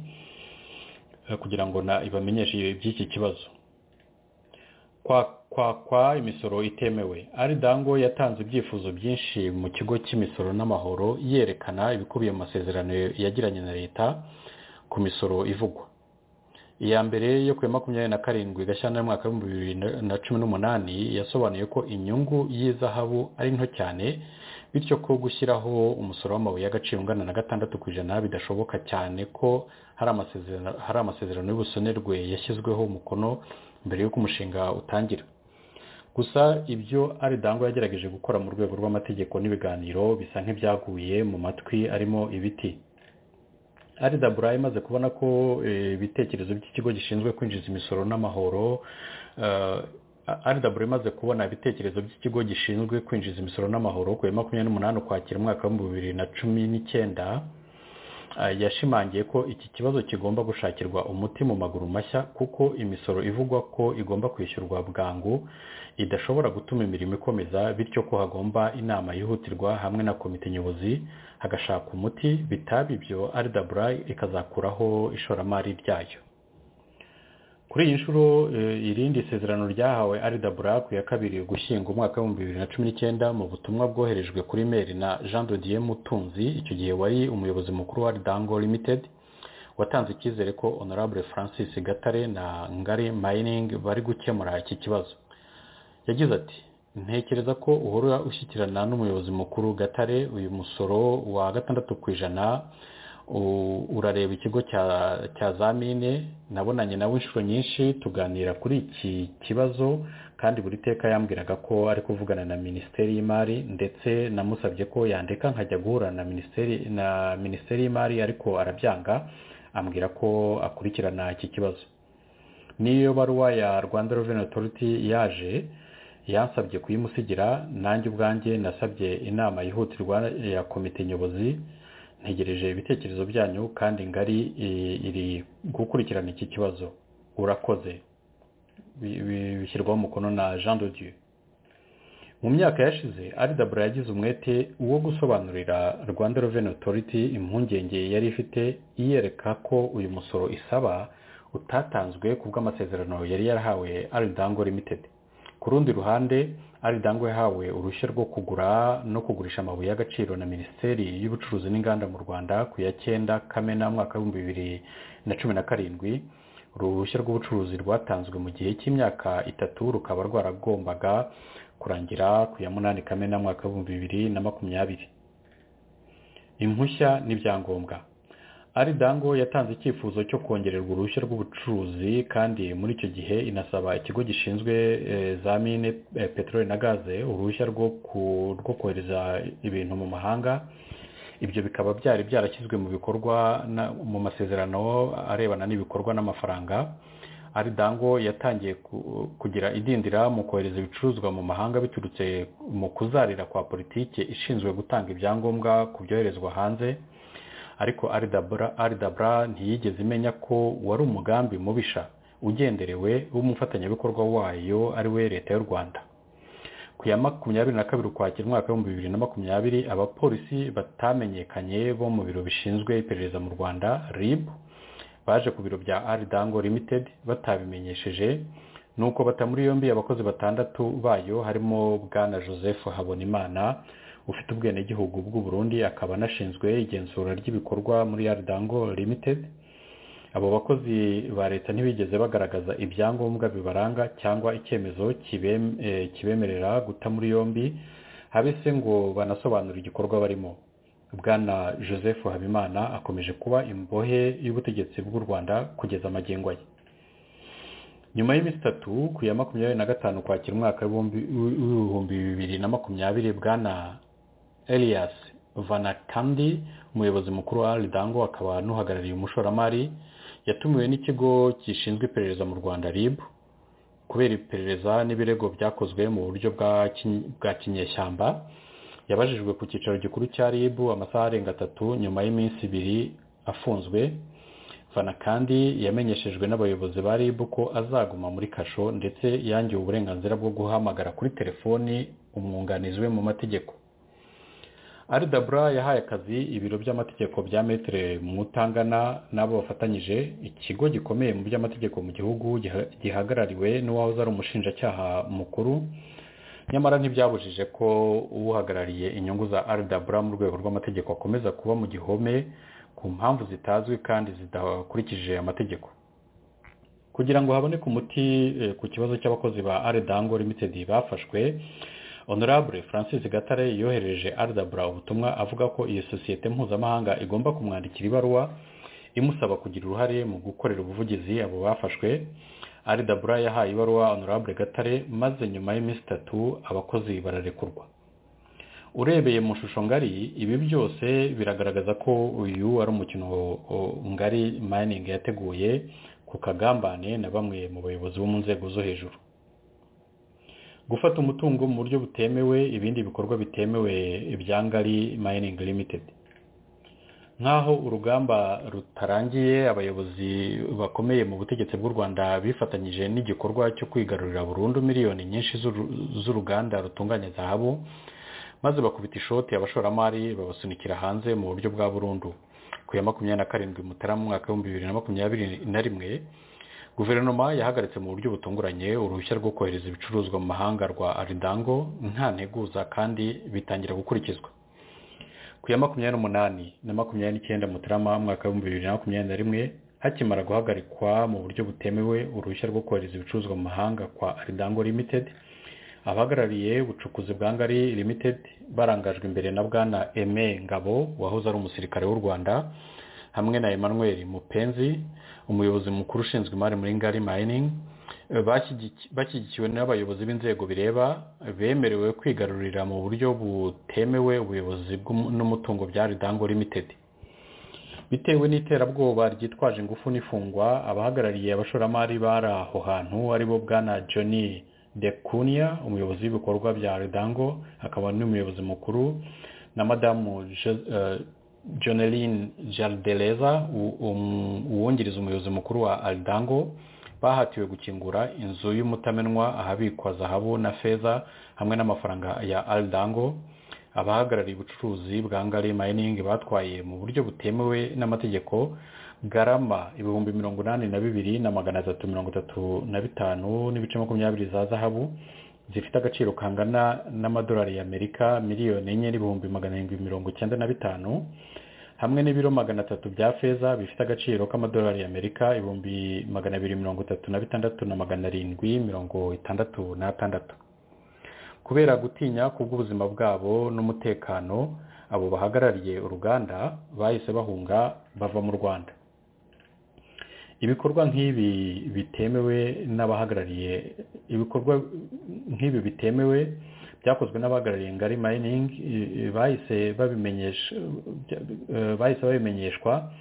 kugira ngo ibamenyeshe by'iki kibazo kwakwa imisoro itemewe aridango yatanze ibyifuzo byinshi mu kigo cy'imisoro n'amahoro yerekana ibikubiye mu masezerano yagiranye na leta ku misoro ivugwa iya mbere yo ku ya makumyabiri na karindwi gashyantare mwaka w'ibihumbi bibiri na cumi n'umunani yasobanuye ko inyungu y'izahabu ari nto cyane bityo ko gushyiraho umusoro w'amabuye y'agaciro ungana na gatandatu ku ijana bidashoboka cyane ko hari amasezerano hari amasezerano y'ubusonerwe yashyizweho umukono mbere y'uko umushinga utangira gusa ibyo ari dango yagerageje gukora mu rwego rw'amategeko n'ibiganiro bisa nk'ibyaguye mu matwi arimo ibiti aridabura imaze kubona ko ibitekerezo by'ikigo gishinzwe kwinjiza imisoro n'amahoro aridabura imaze kubona ibitekerezo by'ikigo gishinzwe kwinjiza imisoro n'amahoro ku ya makumyabiri n'umunani ukwakira umwaka w'ibihumbi bibiri na cumi n'icyenda yashimangiye ko iki kibazo kigomba gushakirwa umuti mu maguru mashya kuko imisoro ivugwa ko igomba kwishyurwa bwangu idashobora gutuma imirimo ikomeza bityo ko hagomba inama yihutirwa hamwe na komite nyobozi hagashaka umuti bitaba ibyo aridabura ikazakuraho ishoramari ryayo kuri iyi nshuro irindi sezerano ryahawe aridabura ku ya kabiri gushyinga umwaka w'ibihumbi bibiri na cumi n'icyenda mu butumwa bwoherejwe kuri meri na jean dodier mutunzi icyo gihe wari umuyobozi mukuru wa ridango limited watanze icyizere ko honorable francis gatare na ngari mining bari gukemura iki kibazo yagize ati ntekereza ko uhora ushyikirana n'umuyobozi mukuru gatare uyu musoro wa gatandatu ku ijana urareba ikigo cya za mine nabonanye nawe inshuro nyinshi tuganira kuri iki kibazo kandi buri teka yambwiraga ko ari kuvugana na minisiteri y'imari ndetse namusabye ko yandeka nkajya guhura na minisiteri na minisiteri y'imari ariko arabyanga ambwira ko akurikirana iki kibazo n'iyo baruwa ya rwanda reveni otoriti yaje yansabye kuyimusigira nanjye ubwanjye nasabye inama yihutirwa ya komite nyobozi ntegereje ibitekerezo byanyu kandi ngari iri gukurikirana iki kibazo urakoze bishyirwaho umukono na jean dodieu mu myaka yashize aridabura yagize umwete wo gusobanurira rwanda reveni otoriti impungenge yari ifite iyereka ko uyu musoro isaba utatanzwe ku bw'amasezerano yari yarahawe aridango limited ku rundi ruhande aridango yahawe uruhushya rwo kugura no kugurisha amabuye y'agaciro na minisiteri y'ubucuruzi n'inganda mu rwanda ku ya cyenda kamena mwaka w'ibihumbi bibiri na cumi na karindwi uruhushya rw'ubucuruzi rwatanzwe mu gihe cy'imyaka itatu rukaba rwaragombaga kurangira ku ya munani kamena mwaka w'ibihumbi bibiri na makumyabiri impushya n'ibyangombwa aridango yatanze icyifuzo cyo kongererwa uruhushya rw'ubucuruzi kandi muri icyo gihe inasaba ikigo gishinzwe za mine peteroli na gaze uruhushya rwo kohereza ibintu mu mahanga ibyo bikaba byari byarashyizwe mu bikorwa mu masezerano arebana n'ibikorwa n'amafaranga aridango yatangiye kugira idindira mu kohereza ibicuruzwa mu mahanga biturutse mu kuzarira kwa politiki ishinzwe gutanga ibyangombwa ku byoherezwa hanze ariko aridabura ntiyigeze imenya ko wari umugambi mubisha ugenderewe w'umufatanyabikorwa wayo ari we leta y'u rwanda ku ya makumyabiri na kabiri ukwakira umwaka w'ibihumbi bibiri na makumyabiri abapolisi batamenyekanye bo mu biro bishinzwe iperereza mu rwanda rib baje ku biro bya aridango limited batabimenyesheje nuko bata muri yombi abakozi batandatu bayo harimo bwana joseph habonimana ufite ubwenegihugu bw'u Burundi akaba anashinzwe igenzura ry'ibikorwa muri aridango limited abo bakozi ba leta ntibigeze bagaragaza ibyangombwa bibaranga cyangwa icyemezo kibemerera guta muri yombi habe se ngo banasobanure igikorwa barimo bwana joseph habimana akomeje kuba imbohe y'ubutegetsi bw'u rwanda kugeza amagengo ye nyuma y'iminsi itatu ku ya makumyabiri na gatanu kwakira umwaka w'ibihumbi bibiri na makumyabiri bwana elias vanakandi umuyobozi mukuru wa aridango akaba n'uhagarariye umushoramari yatumiwe n'ikigo gishinzwe iperereza mu rwanda rib kubera iperereza n'ibirego byakozwe mu buryo bwa kinyeshyamba yabajijwe ku cyicaro gikuru cya rib amasaha arenga atatu nyuma y'iminsi ibiri afunzwe vanakandi yamenyeshejwe n'abayobozi ba rib ko azaguma muri kasho ndetse yangiwe uburenganzira bwo guhamagara kuri telefoni umwunganizi we mu mategeko aridabura yahaye akazi ibiro by'amategeko bya metere mutangana n'abo bafatanyije ikigo gikomeye mu by'amategeko mu gihugu gihagarariwe n'uwahoze ari umushinjacyaha mukuru nyamara ntibyabujije ko uhagarariye inyungu za aridabura mu rwego rw'amategeko akomeza kuba mu gihome ku mpamvu zitazwi kandi zidakurikije amategeko kugira ngo haboneke umuti ku kibazo cy'abakozi ba aridango limitedi bafashwe honorable francis gatare yohereje rdabura ubutumwa avuga ko iyo sosiyete mpuzamahanga igomba kumwandikira ibaruwa imusaba kugira uruhare mu gukorera ubuvugizi abo bafashwe rdabura yahaye ibaruwa honorable gatare maze nyuma y'iminsi itatu abakozi bararekurwa urebeye mu shusho ngari ibi byose biragaragaza ko uyu ari umukino ngari mining yateguye ku kagambane na bamwe mu bayobozi bo mu nzego zo hejuru gufata umutungo mu buryo butemewe ibindi bikorwa bitemewe ibya ngari mining limited nk'aho urugamba rutarangiye abayobozi bakomeye mu butegetsi bw'u rwanda bifatanyije n'igikorwa cyo kwigarurira burundu miliyoni nyinshi z'uruganda rutunganya zahabu maze bakubita ishoti abashoramari babasunikira hanze mu buryo bwa burundu ku ya makumyabiri na karindwi mutarama umwaka w'ibihumbi bibiri na makumyabiri na rimwe guverinoma yahagaritse mu buryo butunguranye uruhushya rwo kohereza ibicuruzwa mu mahanga rwa aridango nta nteguza kandi bitangira gukurikizwa ku ya makumyabiri n'umunani na makumyabiri n'icyenda mutarama umwaka w'ibihumbi bibiri na makumyabiri na rimwe hakimara guhagarikwa mu buryo butemewe uruhushya rwo kohereza ibicuruzwa mu mahanga kwa aridango limitedi abahagarariye ubucukuzi bwa ngari limited barangajwe imbere na bwana eme ngabo wahoze ari umusirikare w'u rwanda hamwe na emmanuel mupenzi umuyobozi mukuru ushinzwe imari muri ngari mining bashyigikiwe n'abayobozi b'inzego bireba bemerewe kwigarurira mu buryo butemewe ubuyobozi n'umutungo bya ridango limited bitewe n'iterabwoba ryitwaje ingufu n'ifungwa abahagarariye abashoramari bari aho hantu aribo bwana johnny dekuniya umuyobozi w'ibikorwa bya ridango akaba n'umuyobozi mukuru na madamu joneline jardeleza uwungiriza umuyobozi mukuru wa aridango bahatiwe gukingura inzu y'umutamenwa ahabikwa zahabu na feza hamwe n'amafaranga ya aridango abahagarariye ubucuruzi bwa ngari mayiningi batwaye mu buryo butemewe n'amategeko garama ibihumbi mirongo inani na bibiri na magana atatu mirongo itatu na bitanu n'ibice makumyabiri za zahabu zifite agaciro kangana n'amadolari y'amerika miliyoni enye n'ibihumbi magana arindwi mirongo icyenda na bitanu hamwe n'ibiro magana atatu bya feza bifite agaciro k'amadolari y'amerika ibihumbi magana abiri mirongo itatu na bitandatu na magana arindwi mirongo itandatu n'atandatu kubera gutinya kubw'ubuzima bwabo n'umutekano abo bahagarariye uruganda bahise bahunga bava mu rwanda ibikorwa nk'ibi bitemewe n'abahagarariye ibikorwa nk'ibi bitemewe byakozwe n'abahagarariye ngari mining bahise babimenyeshwa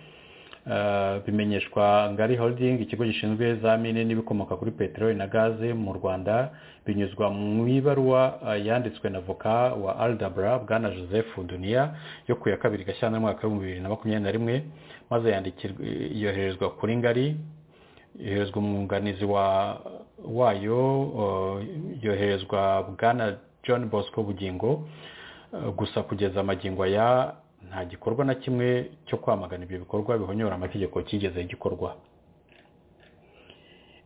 bimenyeshwa ngari holding ikigo gishinzwe za mine n'ibikomoka kuri peteroli na gaze mu rwanda binyuzwa mu ibaruwa yanditswe na voka wa aldabra bwana joseph duniya yo ku ya kabiri gashyantare umwaka w'ibihumbi bibiri na makumyabiri na rimwe maze yoherezwa kuri ngari yoherezwa umwunganizi wayo yoherezwa bwana john bosco bugingo gusa kugeza amagingo ya nta gikorwa na kimwe cyo kwamagana ibyo bikorwa bihonyora amategeko kigeze gikorwa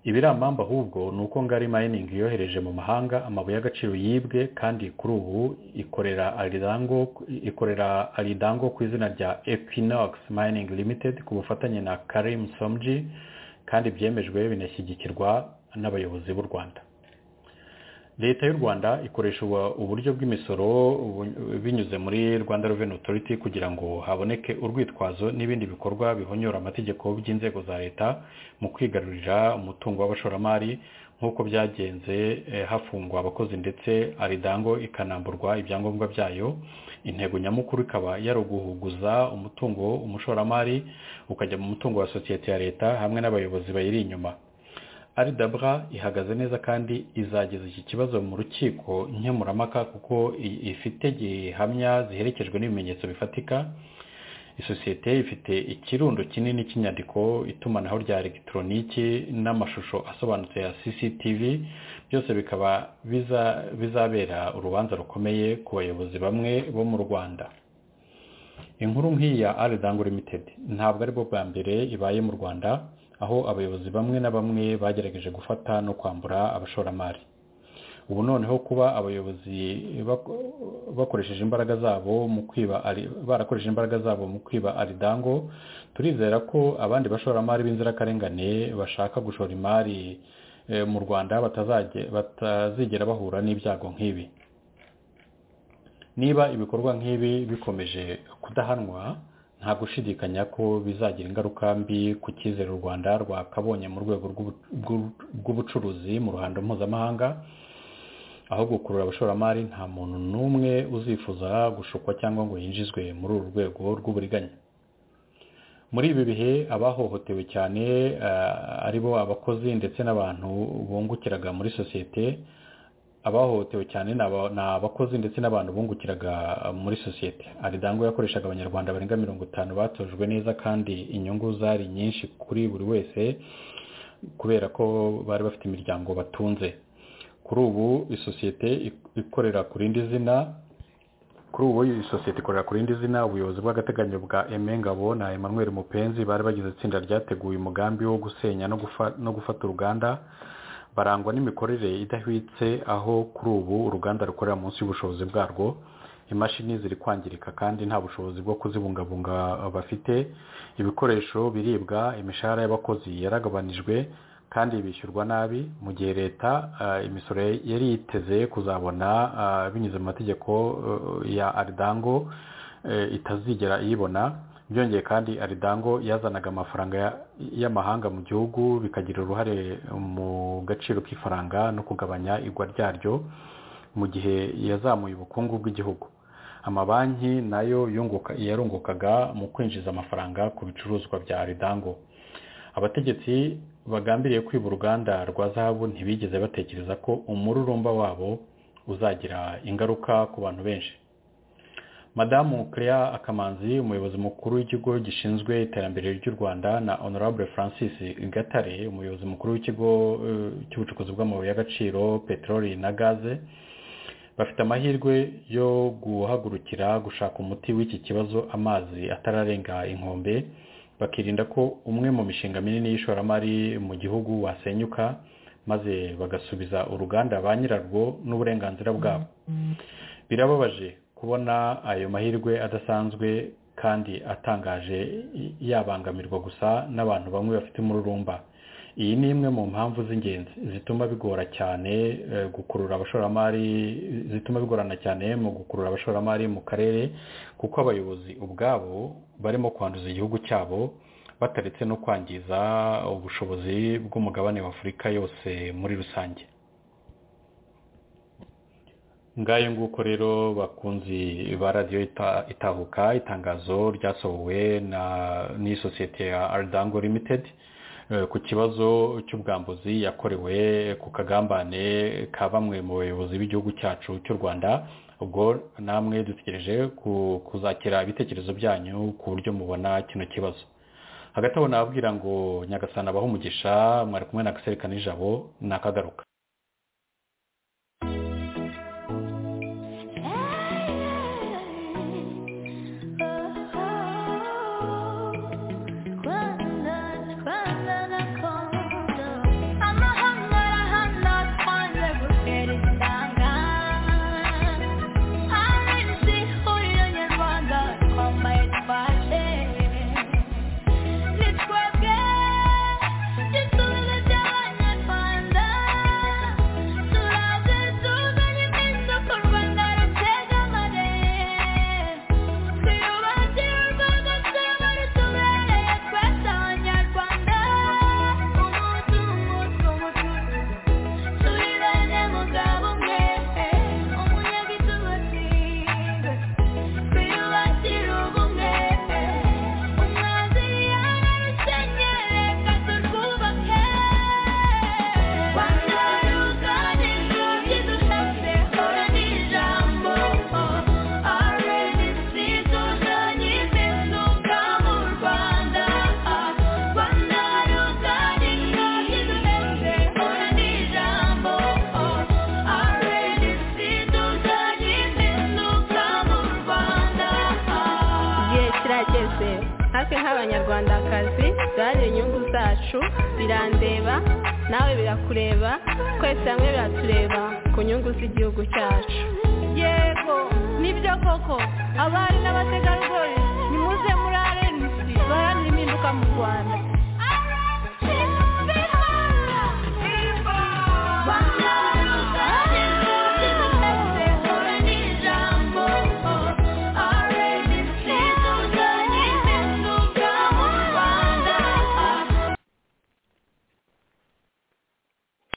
ibiramamba ahubwo ni uko ngari mayiningi yohereje mu mahanga amabuye y'agaciro yibwe kandi kuri ubu ikorera aridango ikorera aridango ku izina rya equinox mining limited ku bufatanye na karim somji kandi byemejwe binashyigikirwa n'abayobozi b'u rwanda leta y'u rwanda ikoresha uburyo bw'imisoro binyuze muri rwanda reveni otoriti kugira ngo haboneke urwitwazo n'ibindi bikorwa bihonyora amategeko by'inzego za leta mu kwigarurira umutungo w'abashoramari nk'uko byagenze hafungwa abakozi ndetse aridango ikanamburwa ibyangombwa byayo intego nyamukuru ikaba yari uguhuguza umutungo umushoramari ukajya mu mutungo wa sosiyete ya leta hamwe n'abayobozi bayiri inyuma aridabra ihagaze neza kandi izageza iki kibazo mu rukiko nkemurampaka kuko ifite gihamya ziherekejwe n'ibimenyetso bifatika isosiyete ifite ikirundo kinini cy'inyandiko itumanaho rya elegitoroniki n'amashusho asobanutse ya cctv byose bikaba bizabera urubanza rukomeye ku bayobozi bamwe bo mu rwanda inkuru nk'iyi ya aridango limited ntabwo ari bwo bwa mbere ibaye mu rwanda aho abayobozi bamwe na bamwe bagerageje gufata no kwambura abashoramari ubu noneho kuba abayobozi bakoresheje imbaraga zabo mu kwiba barakoresheje imbaraga zabo mu kwiba aridango turizera ko abandi bashoramari b'inzirakarengane bashaka gushora imari mu rwanda batazigera bahura n'ibyago nk'ibi niba ibikorwa nk'ibi bikomeje kudahanwa nta gushidikanya ko bizagira ingaruka mbi ku cyizere u rwanda rwakabonye mu rwego rw'ubu- rw'u- rw'ubucuruzi mu ruhando mpuzamahanga aho gukurura abashoramari nta muntu n'umwe uzifuza gushukwa cyangwa ngo yinjizwe muri uru rwego rw'uburiganya muri ibi bihe abahohotewe cyane eh, aribo abakozi ndetse n'abantu bungukiraga muri sosiyete abahohotewe cyane ni aba- ni abakozi ndetse n'abantu bungukiraga eh, muri sosiyete aridango yakoreshaga abanyarwanda barenga mirongo itanu batojwe neza kandi inyungu zari nyinshi kuri buri wese kubera ko bari bafite imiryango batunze kuri ubu isosiyete ik- ikorera ku rindi zina kuri ubu iyi sosiyete ikorera ku rindi zina ubuyobozi bw'agateganyo bwa Aime Ngabo na Emmanuel Mupenzi bari bagize itsinda ryateguye umugambi wo gusenya no gufa- no gufata uruganda barangwa n'imikorere idahwitse aho kuri ubu uruganda rukorera munsi y'ubushobozi bwarwo imashini ziri kwangirika kandi nta bushobozi bwo kuzibungabunga bafite ibikoresho biribwa imishahara y'abakozi yaragabanijwe kandi bishyurwa nabi mu gihe leta eh, imisoro yari yiteze kuzabona eh, binyuze mu mategeko eh, ya aridango eh, itazigera iyibona byongeye kandi aridango yazanaga amafaranga ya- y'amahanga mu gihugu bikagira uruhare mu gaciro k'ifaranga no kugabanya igwa ryaryo mu gihe yazamuye ubukungu bw'igihugu amabanki nayo yunguka- yarungukaga mu kwinjiza amafaranga ku bicuruzwa bya aridango abategetsi bagambiriye kwiba uruganda rwa zahabu ntibigeze batekereza ko umururumba wabo uzagira ingaruka ku bantu benshi madamu Clea akamanzi umuyobozi mukuru w'ikigo gishinzwe iterambere ry'u rwanda na honorable francis gatare umuyobozi mukuru w'ikigo eh, cy'ubucukuzi bw'amabuye y'agaciro peteroli na gaze bafite amahirwe yo guhagurukira gushaka umuti w'iki kibazo amazi atararenga inkombe bakirinda ko umwe mu mishinga minini y'ishoramari mu gihugu wasenyuka maze bagasubiza uruganda ba nyirarwo n'uburenganzira bwabo birababaje kubona ayo mahirwe adasanzwe kandi atangaje y- yabangamirwa gusa n'abantu bamwe bafite umururumba iyi ni imwe mu mpamvu z'ingenzi zituma bigora cyane eh, gukurura abashoramari zituma bigorana cyane mu gukurura abashoramari mu karere kuko abayobozi ubwabo barimo kwanduza igihugu cyabo bataretse no kwangiza ubushobozi bw'umugabane wa afurika yose muri rusange ngayo nguko rero bakunzi ba radiyo ita- itahuka itangazo ryasohowe na n'isosiyete ya aridango limitedi eh, ku kibazo cy'ubwambuzi yakorewe ku kagambane ka bamwe mu bayobozi b'igihugu cyacu cy'u rwanda ubwo namwe dutegereje ku- kuzakira ibitekerezo byanyu ku buryo mubona kino kibazo hagati aho nababwira ngo nyagasana abaho umugisha mwari kumwe na Axel Kanijabo nakagaruka igihe kirageze hafi nk'abanyarwandakazi duharanire inyungu zacu birandeba nawe birakureba twese hamwe biratureba ku nyungu z'igihugu cyacu yego nibyo koko abari n'abategarugori nimuze muri arenisi duharanire impinduka mu rwanda